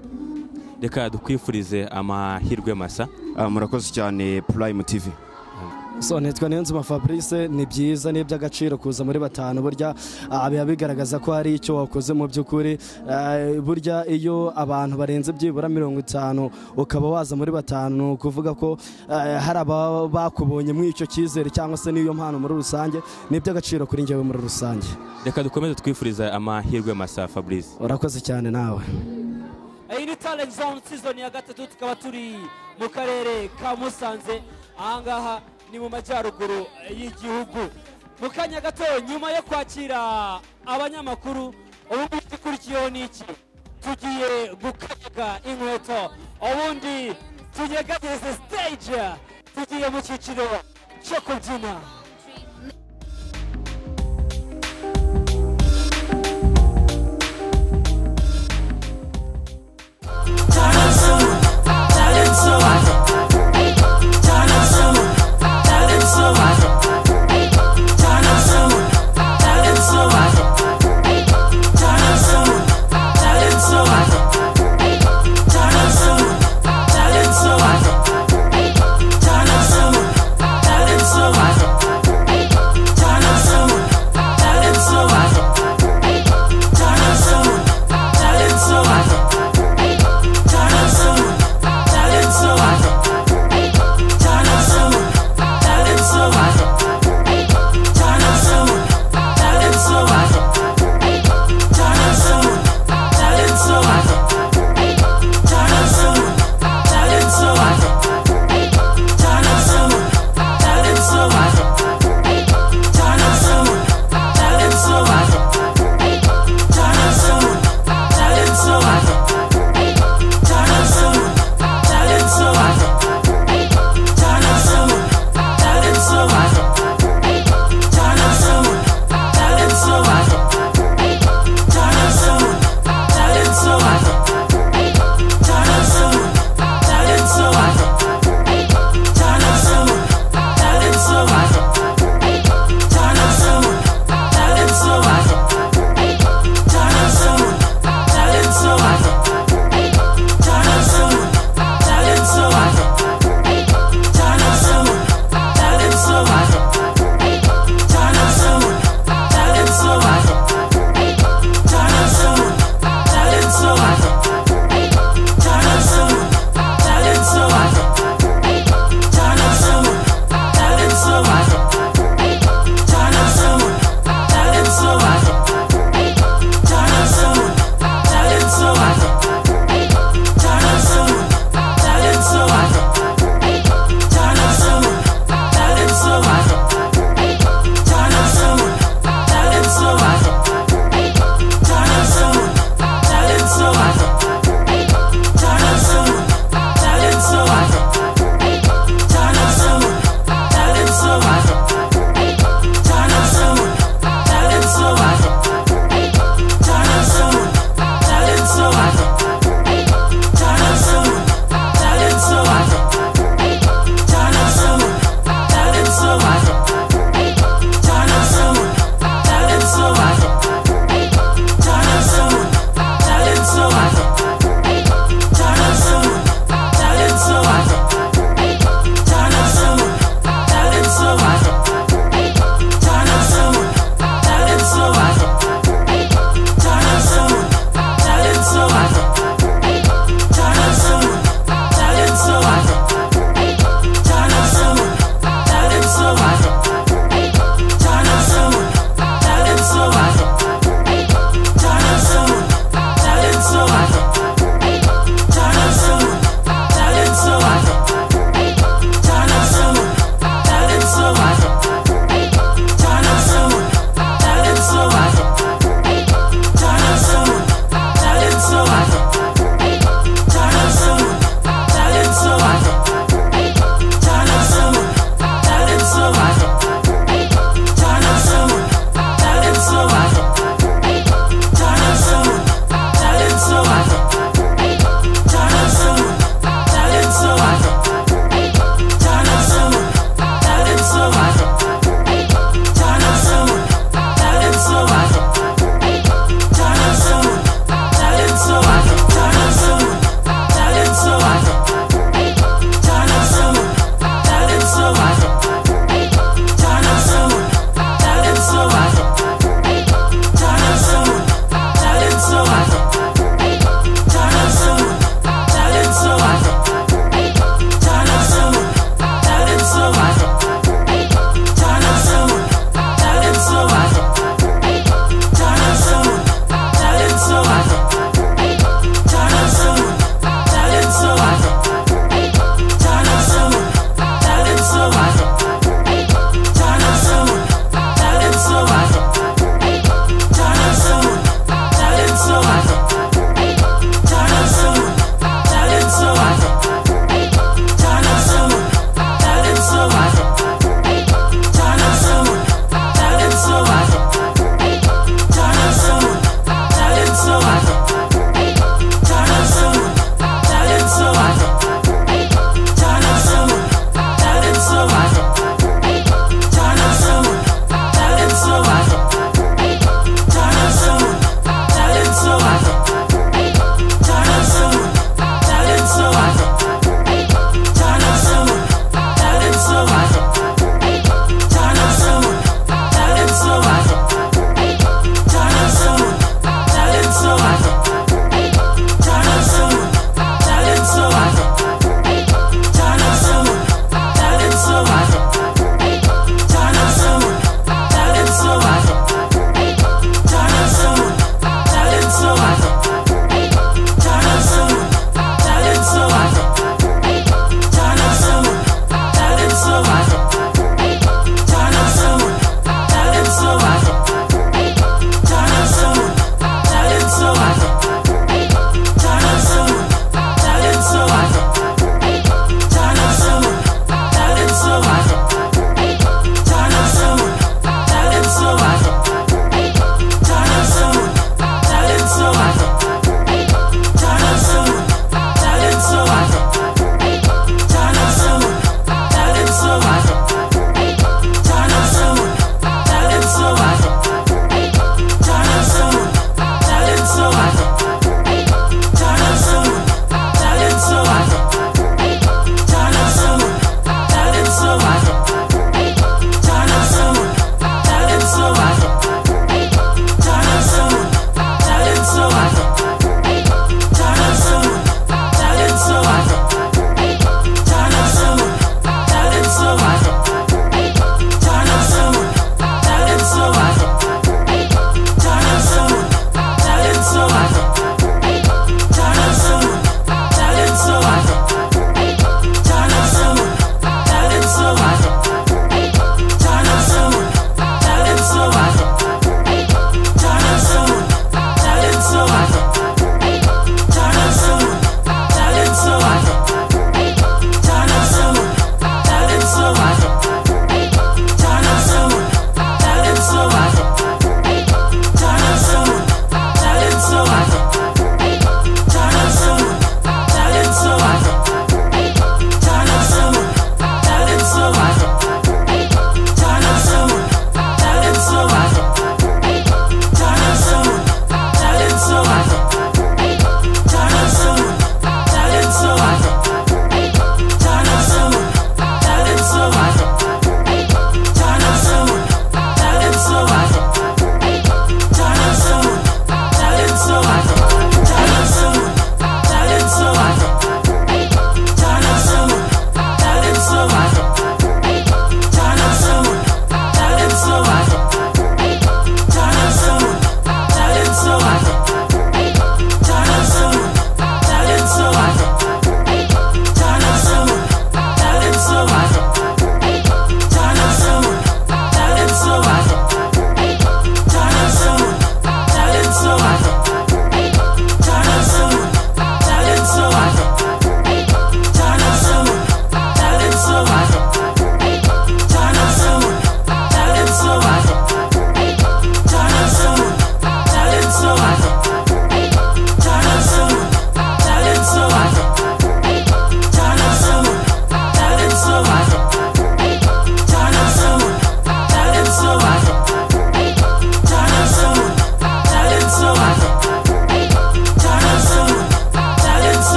reka dukwifurize amahirwe masa
murakoze cyane prime tv
so nitwa niyonzima fabrice ni byiza ni iby'agaciro kuza muri batanu burya ah, biba bigaragaza ko hari icyo wakoze mu by'ukuri Ah, burya iyo abantu barenze byibura mirongo itanu ukaba waza muri batanu ni ukuvuga ko ah, hari ababa bakubonye muri icyo cyizere cyangwa se n'iyo mpano muri rusange ni iby'agaciro kuri njyewe muri rusange
reka dukomeze twifurize amahirwe masa fabrice
urakoze cyane nawe
iyi ni talent zone season ya gatatu tukaba turi mu karere ka musanze ahangaha ni mu majyaruguru y'igihugu mu kanya gato nyuma yo kwakira abanyamakuru ubundi ikikurikiyeho ni iki tugiye gukanyaga inkweto ubundi tunyeganyeze stage tugiye mu cyiciro cyo kubyina
Talent so hard.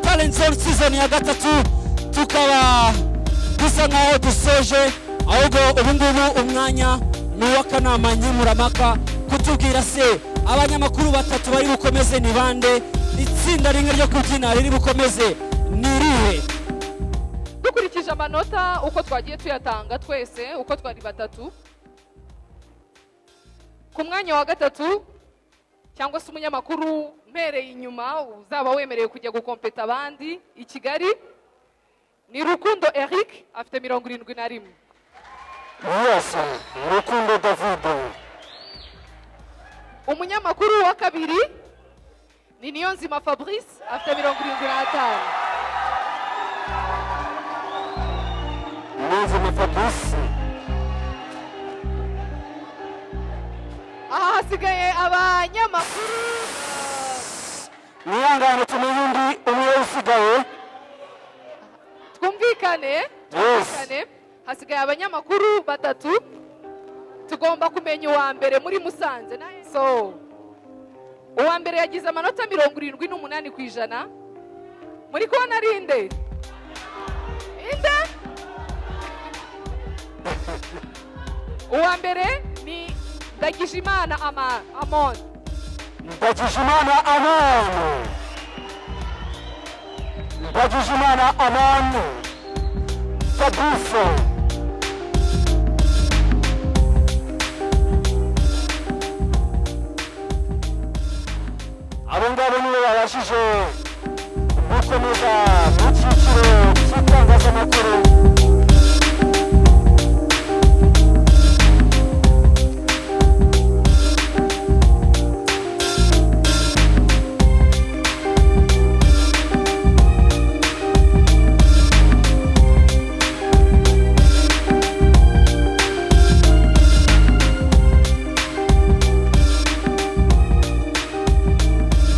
talent zone season ya gatatu tukaba dusa nkaho dusoje ahubwo ubu ngubu umwanya ni uw'akanama nkemuramaka kutubwira se abanyamakuru batatu bari bukomeze ni bande itsinda rimwe ryo kubyina riri bukomeze ni irihe
dukurikije amanota uko twagiye tuyatanga twese uko twari batatu ku mwanya wa gatatu cyangwa se umunyamakuru mpereye inyuma uzaba wemerewe kujya gukompeta abandi i kigali ni rukundo eric afite mirongo irindwi na rimwe
mwese rukundo david
umunyamakuru wa kabiri ni niyonzima fabrice afite mirongo irindwi n'atanu
niyonzima fabrice
aha hasigaye abanyamakuru
mwihangane tumenye undi umwe usigaye
twumvikane twumvikane hasigaye abanyamakuru batatu tugomba kumenya uwa mbere muri musanze na so uwa mbere yagize amanota mirongo irindwi n'umunani ku ijana muri kubona ari inde inde uwa mbere ni ndagijimana ama amon
ndagijimana amani ndagijimana amani fabrice abo ngabo nibo babashije gukomeza mu cyiciro cy'itangazamakuru
Se,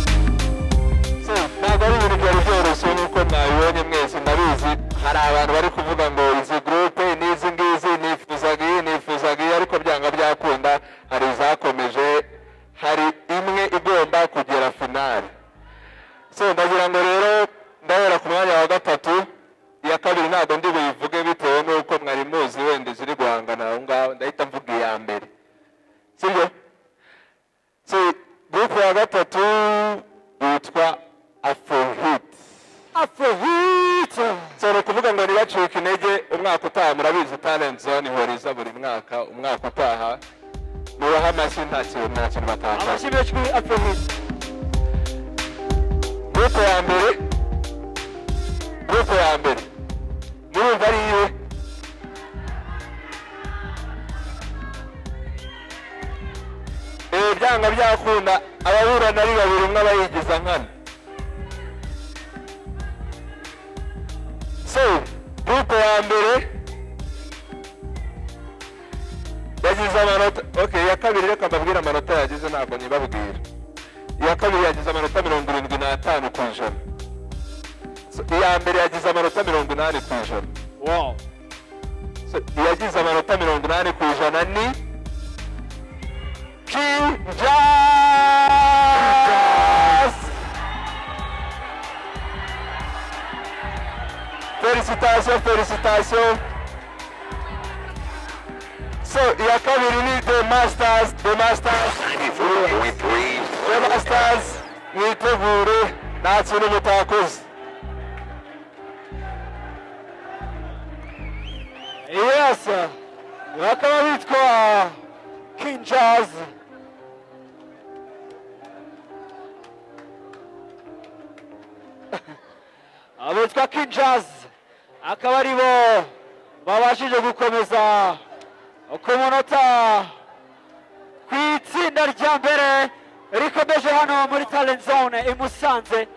ntabwo ari ibintu byari byoroshye nk'uko mwabibonye mwese ndabizi hari abantu bari kuvuga ngo izi gurupe n'izi ngizi nifuzaga iyi nifuzaga iyi ariko byanga byakunda hari izakomeje hari imwe igomba kugera finali so ndagira ngo rero ndahera ku mwanya wa gatatu iya kabiri ntabwo ndi buyivuge bitewe n'uko mwari muzi wenda iziri guhangana aho ngaho ndahita mvuga iya mbere sibyo so gurupe ya gatatu yitwa afrohit afrohit so ni ukuvuga ngo ntibacike intege umwaka utaha murabizi talent zone ihuriza buri mwaka umwaka utaha mubaha amashyi nta kintu nta kintu batakaza amashyi menshi kuri afrohit gurupe ya mbere gurupe ya mbere murumva ari iyiwe ibi byanga byakunda ababurana ari babiri umwe aba yigiza nkana so gurupe ya mbere yagize amanota ok iya kabiri reka mbabwire amanota yagize ntabwo nibabwira iya kabiri yagize amanota mirongo irindwi n'atanu ku ijana So, iya mbere yagize amanota mirongo inani ku ijana So, iyagize amanota mirongo inani ku ijana ni Kinjas! Félicitations, félicitations. So, iya kabiri ni The Masters, The Masters. The Masters, mwitegure nta kintu mutakoze.
yes bakaba bitwa king jazz
abitwa king jazz akaba ari bo babashije gukomeza ku munota ku itsinda rya mbere rikomeje hano muri talent zone i musanze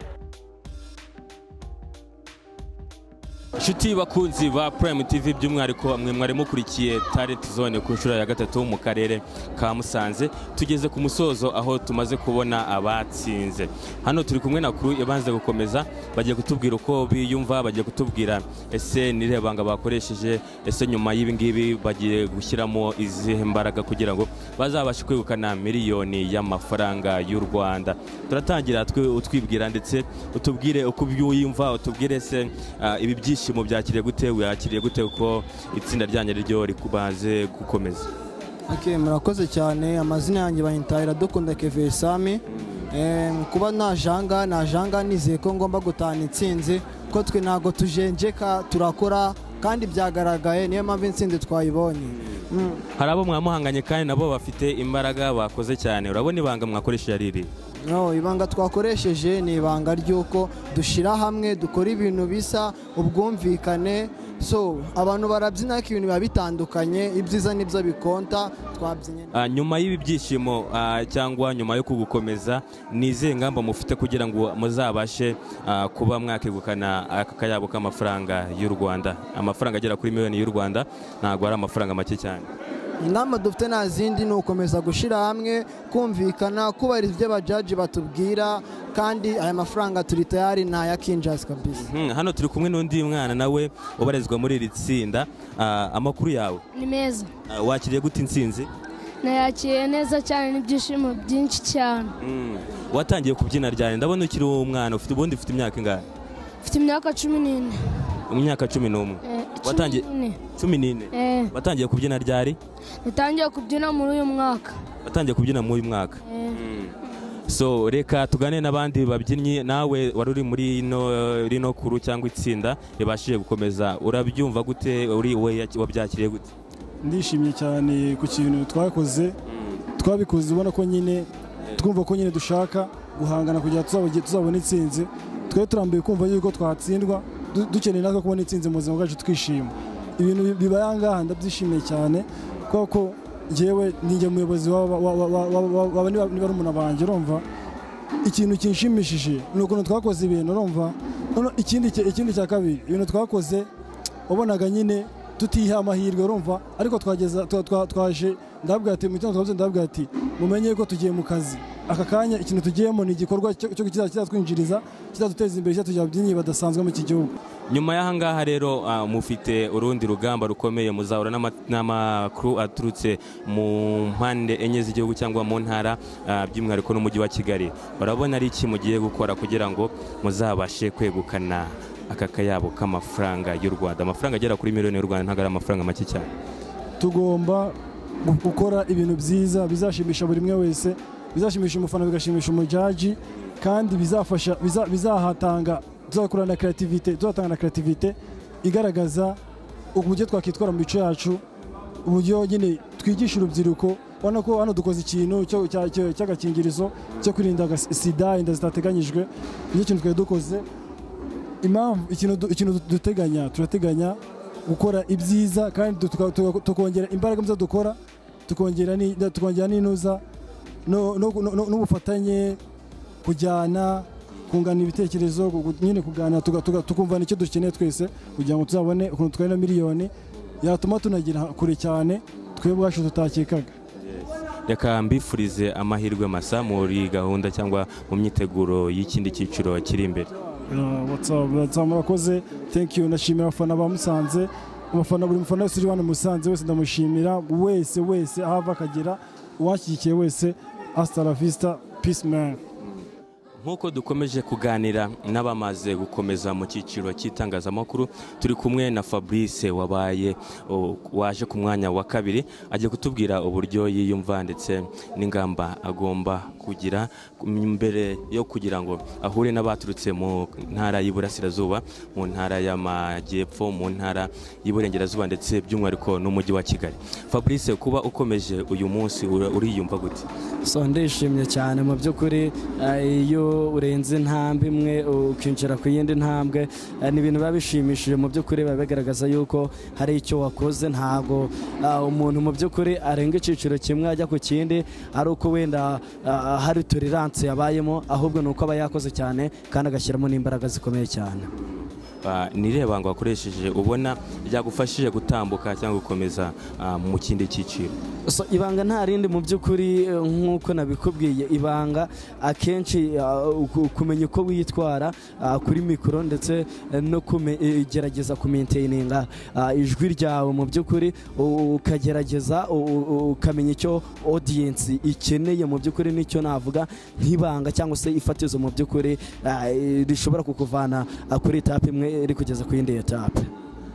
inshuti bakunzi ba Prime TV by'umwihariko mwe mwari mukurikiye Talent Zone ku nshuro ya gatatu mu karere ka Musanze tugeze ku musozo aho tumaze kubona abatsinze hano turi kumwe na kuru ibanze gukomeza bagiye kutubwira uko biyumva bagiye kutubwira ese nirihe banga bakoresheje ese nyuma y'ibi ngibi bagiye gushyiramo izihe mbaraga kugira ngo bazabashe kwegukana miliyoni y'amafaranga y'u Rwanda turatangira twe utwibwira ndetse utubwire uko byuyumva utubwire se ah, ibi byishimo byakiriye gute wakiriye gute uko itsinda ryanyu ryo rikubaze gukomeza
Okay, murakoze cyane amazina yanjye bayintahira dukunda keveye sami Eh, kuba najanga najanga nizeye ko ngomba gutahana intsinzi ko twe ntabwo tujenjeka turakora kandi byagaragaye niyo mpamvu intsinzi twayibonye Mm.
hari abo mwamuhanganye kandi nabo bafite imbaraga bakoze cyane urabona ibanga mwakoresheje ari iri
No, ibanga twakoresheje ni ibanga ry'uko dushyira hamwe dukora ibintu bisa ubwumvikane so abantu barabyina ariko ibintu biba bitandukanye ibyiza nibyo bikonta twabyinnye
Ah, nyuma y'ibi byishimo ah, cyangwa nyuma yo kugukomeza ni izihe ngamba mufite kugira ngo muzabashe ah, kuba mwakegukana aka kayabo k'amafaranga y'u rwanda amafaranga agera kuri miliyoni y'u rwanda ntabwo ari amafaranga make cyane
ingamba dufite nta zindi ni ugukomeza gushyira hamwe kumvikana kubahiriza ibyo abajaji batubwira kandi aya mafaranga turi tayari ni aya kinjazi kabisa
Hmm, hano turi kumwe n'undi mwana nawe ubarizwa muri iri tsinda Ah, amakuru yawe
ni meza
Ah, wakiriye gute intsinzi
nayakiriye neza cyane n'ibyishimo byinshi cyane
Hmm, watangiye kubyina ryari ndabona ukiri umwana ufite ubundi ufite imyaka ingahe
mfite imyaka cumi n'ine
imyaka cumi n'umwe
Eh, cumi
watangiye
n'ine.
cumi n'ine
Eh.
watangiye kubyina ryari
natangiye kubyina muri uyu mwaka
watangiye kubyina muri uyu mwaka
Eh,
so reka tugane n'abandi babyinnyi nawe wari uri muri ino- rino kuru cyangwa itsinda ribashije gukomeza urabyumva gute uri we yaki- wabyakiriye gute
ndishimye cyane ku kintu twakoze twabikoze ubona ko nyine twumva ko nyine dushaka guhangana kugira ngo tuzabone intsinzi twari turambuye kumva yuko twatsindwa du- dukeneye natwe kubona intsinzi mu buzima bwacu twishima ibintu bi- bibaye ahangaha ndabyishimiye cyane kubera ko ngewe ninjye muyobozi w'aba- wa- wa- wa- wa- wa- wa- niba niba ari umuntu banjye urumva ikintu kinshimishije ni ukuntu twakoze ibintu urumva Noneho ikindi cya- ikindi cya kabiri ibintu twakoze wabonaga nyine tutiha amahirwe urumva ariko twageza twa- twa- twaje ndabwira ati mu gitondo twabyutse ndabwira ati mumenye ko tugiye mu kazi aka kanya ikintu tugiyemo ni igikorwa cyo cyo- kizatwinjiriza kizaduteza imbere kizatugera ababyinnyi badasanzwe muri iki gihugu
nyuma y'ahangaha rero ah, mufite urundi rugamba rukomeye muzahura n'ama- n'amakuru aturutse mu mpande enye z'igihugu cyangwa mu ntara ah, by'umwihariko n'umujyi wa kigali urabona ari iki mugiye gukora kugira ngo muzabashe kwegukana aka kayabo k'amafaranga y'u rwanda amafaranga agera kuri miliyoni y'u rwanda ntabwo ari amafaranga make cyane
tugomba gu- gukora ibintu byiza bizashimisha buri umwe wese bizashimisha umufana bigashimisha umujaji kandi bizafasha biza- bizahatanga tuzakura na creativity tuzatanga na creativity igaragaza uburyo twakwitwara mu mico yacu uburyo nyine twigisha urubyiruko ubona ko hano dukoze ikintu cyo- cya- cya- cy'agakingirizo cyo kwirinda aga- sida inda zitateganyijwe nicyo kintu twari dukoze impamvu ikintu du- ikintu du- duteganya turateganya gukora ibyiza kandi du- tuka- tuka- tukongera imbaraga mu zo dukora tukongera ni- da- tukongera n'inuza no- no- no- no- n'ubufatanye kujyana kungana ibitekerezo gu- gu- nyine kuganira tuga- tuga- tukumvana icyo dukeneye twese kugira ngo tuzabone ukuntu twabona miliyoni yatuma tunagera kure cyane twe ubwacu tutakekaga
reka mbifurize amahirwe masa muri gahunda cyangwa mu myiteguro y'ikindi cyiciro kiri imbere
Uh, what's up, what's up, murakoze thank you ndashimira abafana ba musanze abafana buri mufana wese uri hano i musanze wese ndamushimira wese wese aho ava akagera uwashyigikiye wese hasta la vista peace man
nk'uko dukomeje kuganira n'abamaze gukomeza mu cyiciro cy'itangazamakuru turi kumwe na fabrice wabaye o, waje ku mwanya wa kabiri agiye kutubwira uburyo yiyumva ndetse n'ingamba agomba kugira mbere yo kugira ngo ahure n'abaturutse mu ntara y'iburasirazuba mu ntara y'amajyepfo mu ntara y'iburengerazuba ndetse by'umwihariko n'umujyi wa kigali fabrice kuba ukomeje uyu munsi ura- uriyumva gute
so ndishimye cyane mu by'ukuri eh, iyo urenze intambwe imwe ukinjira ku yindi ntambwe eh, ni ibintu biba bishimishije mu by'ukuri biba bigaragaza yuko hari icyo wakoze ntabwo ah, umuntu mu by'ukuri arenga icyiciro kimwe ajya ku kindi ari uko wenda ah, hari turiranse yabayemo ahubwo ni uko aba yakoze cyane kandi agashyiramo n'imbaraga zikomeye cyane
ah, ni irebango wakoresheje ubona ryagufashije gutambuka cyangwa gukomeza ah, mu kindi cyiciro
so ibanga nta rindi mu by'ukuri eh, nk'uko nabikubwiye ibanga akenshi ah, ku- kumenya uko witwara ah, kuri mikoro ndetse eh, no kume- eh, gerageza kumaintininga ah, ijwi ryawe mu by'ukuri u- ukagerageza u- u- ukamenya icyo audience ikeneye mu by'ukuri nicyo navuga nk'ibanga cyangwa se ifatizo mu by'ukuri ah, eh, rishobora kukuvana ah, kuri etape imwe rikugeza ku yindi etape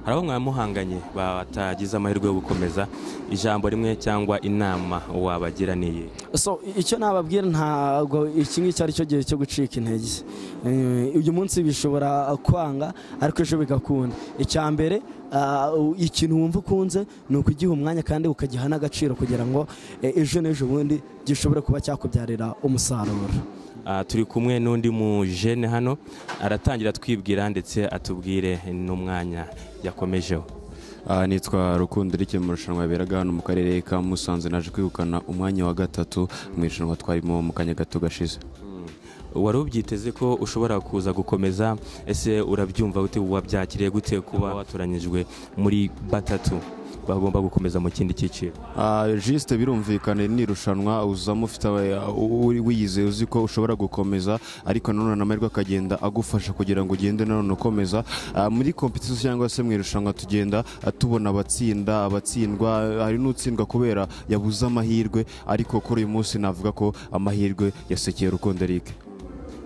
hari abo mwamuhanganye batagize amahirwe yo gukomeza ijambo rimwe cyangwa inama wabagira niye
so icyo nababwira ntabwo iki ngiki ari cyo gihe cyo gucika intege Eh, uyu munsi bishobora kwanga ariko ejo bigakunda icya mbere ah, u- ikintu wumva ukunze ni ukugiha umwanya kandi ukagiha n'agaciro kugira ngo eh, ejo n'ejo bundi gishobore kuba cyakubyarira umusaruro
Ah, turi kumwe n'undi mu jene hano aratangira twibwira ndetse atubwire n'umwanya yakomejeho
Ah, nitwa rukundo rike mu irushanwa yaberaga hano mu karere ka musanze naje kwegukana umwanya wa gatatu mu irushanwa twarimo mu kanya gato gashize
wari ubyiteze ko ushobora kuza gukomeza ese urabyumva gute wabyakiriye gute kuba watoranyijwe muri batatu bagomba gukomeza mu kindi cyiciro
Ah, jisite birumvikana ni irushanwa uzamo ufite aba- uri wiyizeye uzi ko ushobora gukomeza ariko nanone amahirwe akagenda agufasha kugira ngo ugende nanone ukomeza Ah, muri kompetisiyo cyangwa se mu irushanwa tugenda ah, tubona abatsinda abatsindwa ah, hari n'utsindwa kubera yabuze amahirwe ariko kuri uyu munsi navuga ko amahirwe yasekeye rukundo Eric.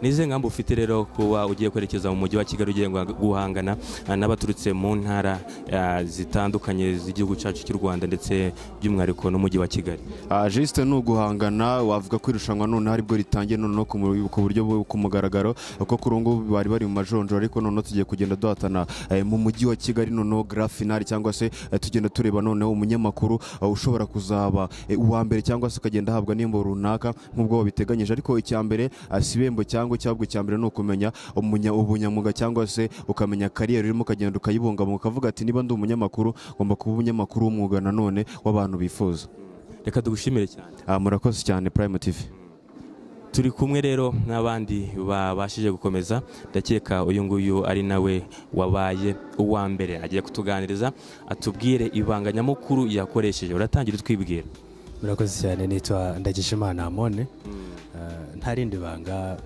ni izihe ngamba ufite rero kuba ugiye kwerekeza mu mujyi wa kigali ugiye guha- guhangana ah, n'abaturutse mu ntara ah, zitandukanye z'igihugu cyacu cy'u rwanda ndetse by'umwihariko n'umujyi wa kigali
Ah, Justin ni uguhangana wavuga ko irushanwa noneho aribwo ritangiye noneho ku mu- ku buryo bu- ku mugaragaro kuko kuri ubu ngubu bari bari mu majonjora ariko noneho tugiye kugenda duhatana eh, mu mujyi wa kigali noneho grand finale cyangwa se eh, tugenda tureba noneho umunyamakuru eh, ushobora kuzaba eh, uwa mbere cyangwa se ukagenda ahabwa n'imbo runaka nk'ubwo babiteganyije ariko icya mbere ah, si ibembo cyangwa icyabwo icya mbere ni ukumenya umunya- ubunyamuga cyangwa se ukamenya kariyeri urimo ukagenda ukayibungabunga ukavuga ati niba ndi umunyamakuru ngomba kuba umunyamakuru w'umwuga nanone w'abantu bifuza
reka dugushimire cyane
Ah, murakoze cyane Prime TV
turi kumwe rero n'abandi babashije gukomeza ndakeka uyu nguyu ari nawe wabaye uwa mbere agiye kutuganiriza atubwire ibanga nyamukuru yakoresheje uratangira utwibwira
murakoze cyane nitwa ndagishimana amone Eh, nta rindi banga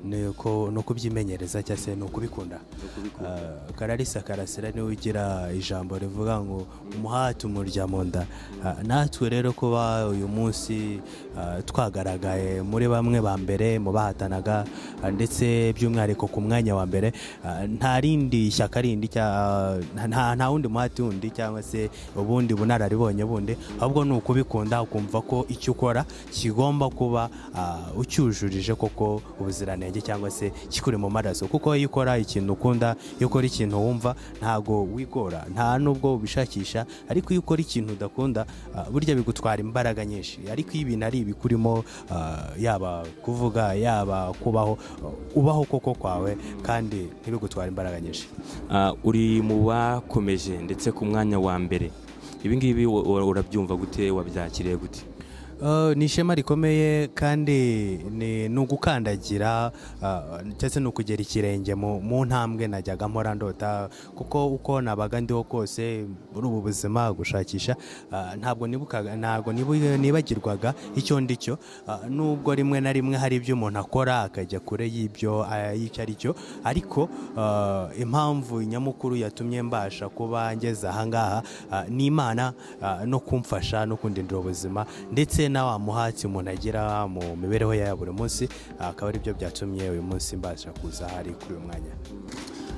ni uko- ni ukubyimenyereza cyangwa se ni ukubikunda Eh, kararisa karasira niwe ugira ijambo rivuga ngo umuhati umurya mu nda Eh, natwe rero kuba uyu munsi eh, twagaragaye muri bamwe ba mbere mu bahatanaga eh, ndetse by'umwihariko ku mwanya wa mbere eh, nta rindi shyaka rindi cya- nta nta wundi muhati wundi cyangwa se ubundi bunararibonye bundi ahubwo ni ukubikunda ukumva ko icyo ukora kigomba kuba ah, ucyujurije koko ubuziranenge cyangwa se kikuri mu maraso kuko iyo ukora ikintu ukunda iyo ukora ikintu wumva ntago wigora nta nubwo ubishakisha ariko iyo ukora ikintu udakunda ah, burya bigutwara imbaraga nyinshi ariko iyo ibintu ari ibikurimo ah, yaba kuvuga yaba kubaho ubaho koko kwawe kandi ntibigutware imbaraga nyinshi
Ah, uri mu bakomeje ndetse ku mwanya wa mbere ibi ngibi u- u- urabyumva gute wabyakiriye gute
Uh, ni ishema rikomeye kandi ni ni ugukandagira uh, ndetse ni ukugera ikirenge mu mu ntambwe najyaga mpora ndota kuko uko nabaga ndiho kose muri ubu buzima gushakisha uh, ntabwo nibukaga ntabwo nibu- nibagirwaga icyo ndi cyo uh, nubwo rimwe na rimwe hari ibyo umuntu akora akajya kure y'ibyo uh, y'icyo ari cyo ariko uh, impamvu nyamukuru yatumye mbasha kuba ngeze ahangaha uh, ni imana uh, no kumfasha no kundindira ubuzima ndetse na wa muhatsi umuntu agira mu mibereho ya buri munsi uh, akaba ari byo byatumye uyu munsi mbasha kuza hari kuri uyu mwanya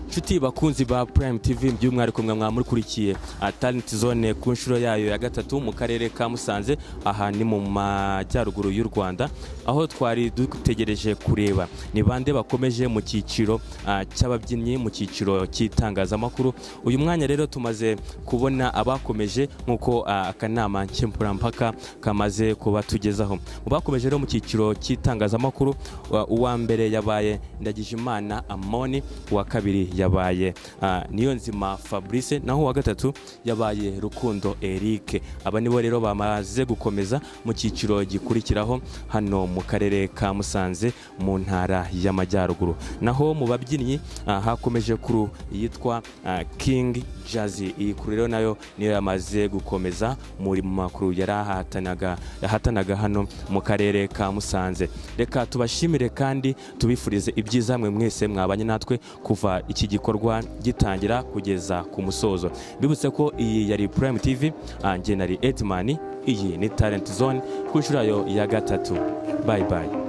nshuti bakunzi ba prime tv by'umwihariko mwa mwamukurikiye talent zone ku nshuro yayo ya gatatu mu karere ka musanze aha ni mu majyaruguru y'u rwanda aho twari dutegereje kureba ni bande bakomeje mu cyiciro ah, cy'ababyinnyi mu cyiciro cy'itangazamakuru uyu mwanya rero tumaze kubona abakomeje nk'uko ah, akanama nkemurampaka kamaze kubatugezaho mu bakomeje rero mu cyiciro cy'itangazamakuru wa- uwa mbere yabaye ndagijimana amoni uwa kabiri yabaye yabaye ah, niyo nzima fabrice naho uwa gatatu yabaye rukundo eric aba nibo rero bamaze gukomeza mu cyiciro gikurikiraho hano mu karere ka musanze mu ntara y'amajyaruguru naho mu babyinnyi ah, hakomeje kuru yitwa ah, king jazz iyi kuru rero nayo niyo yamaze gukomeza muri mu makuru yari ahatanaga yahatanaga hano mu karere ka musanze reka tubashimire kandi tubifurize ibyiza mwe mwese mwabanye natwe kuva iki gikorwa gitangira kugeza ku musozo mbibutse ko iyi yari prime tv ah, njye nari etman iyi ni talent zone ku nshuro yayo ya gatatu bayi bayi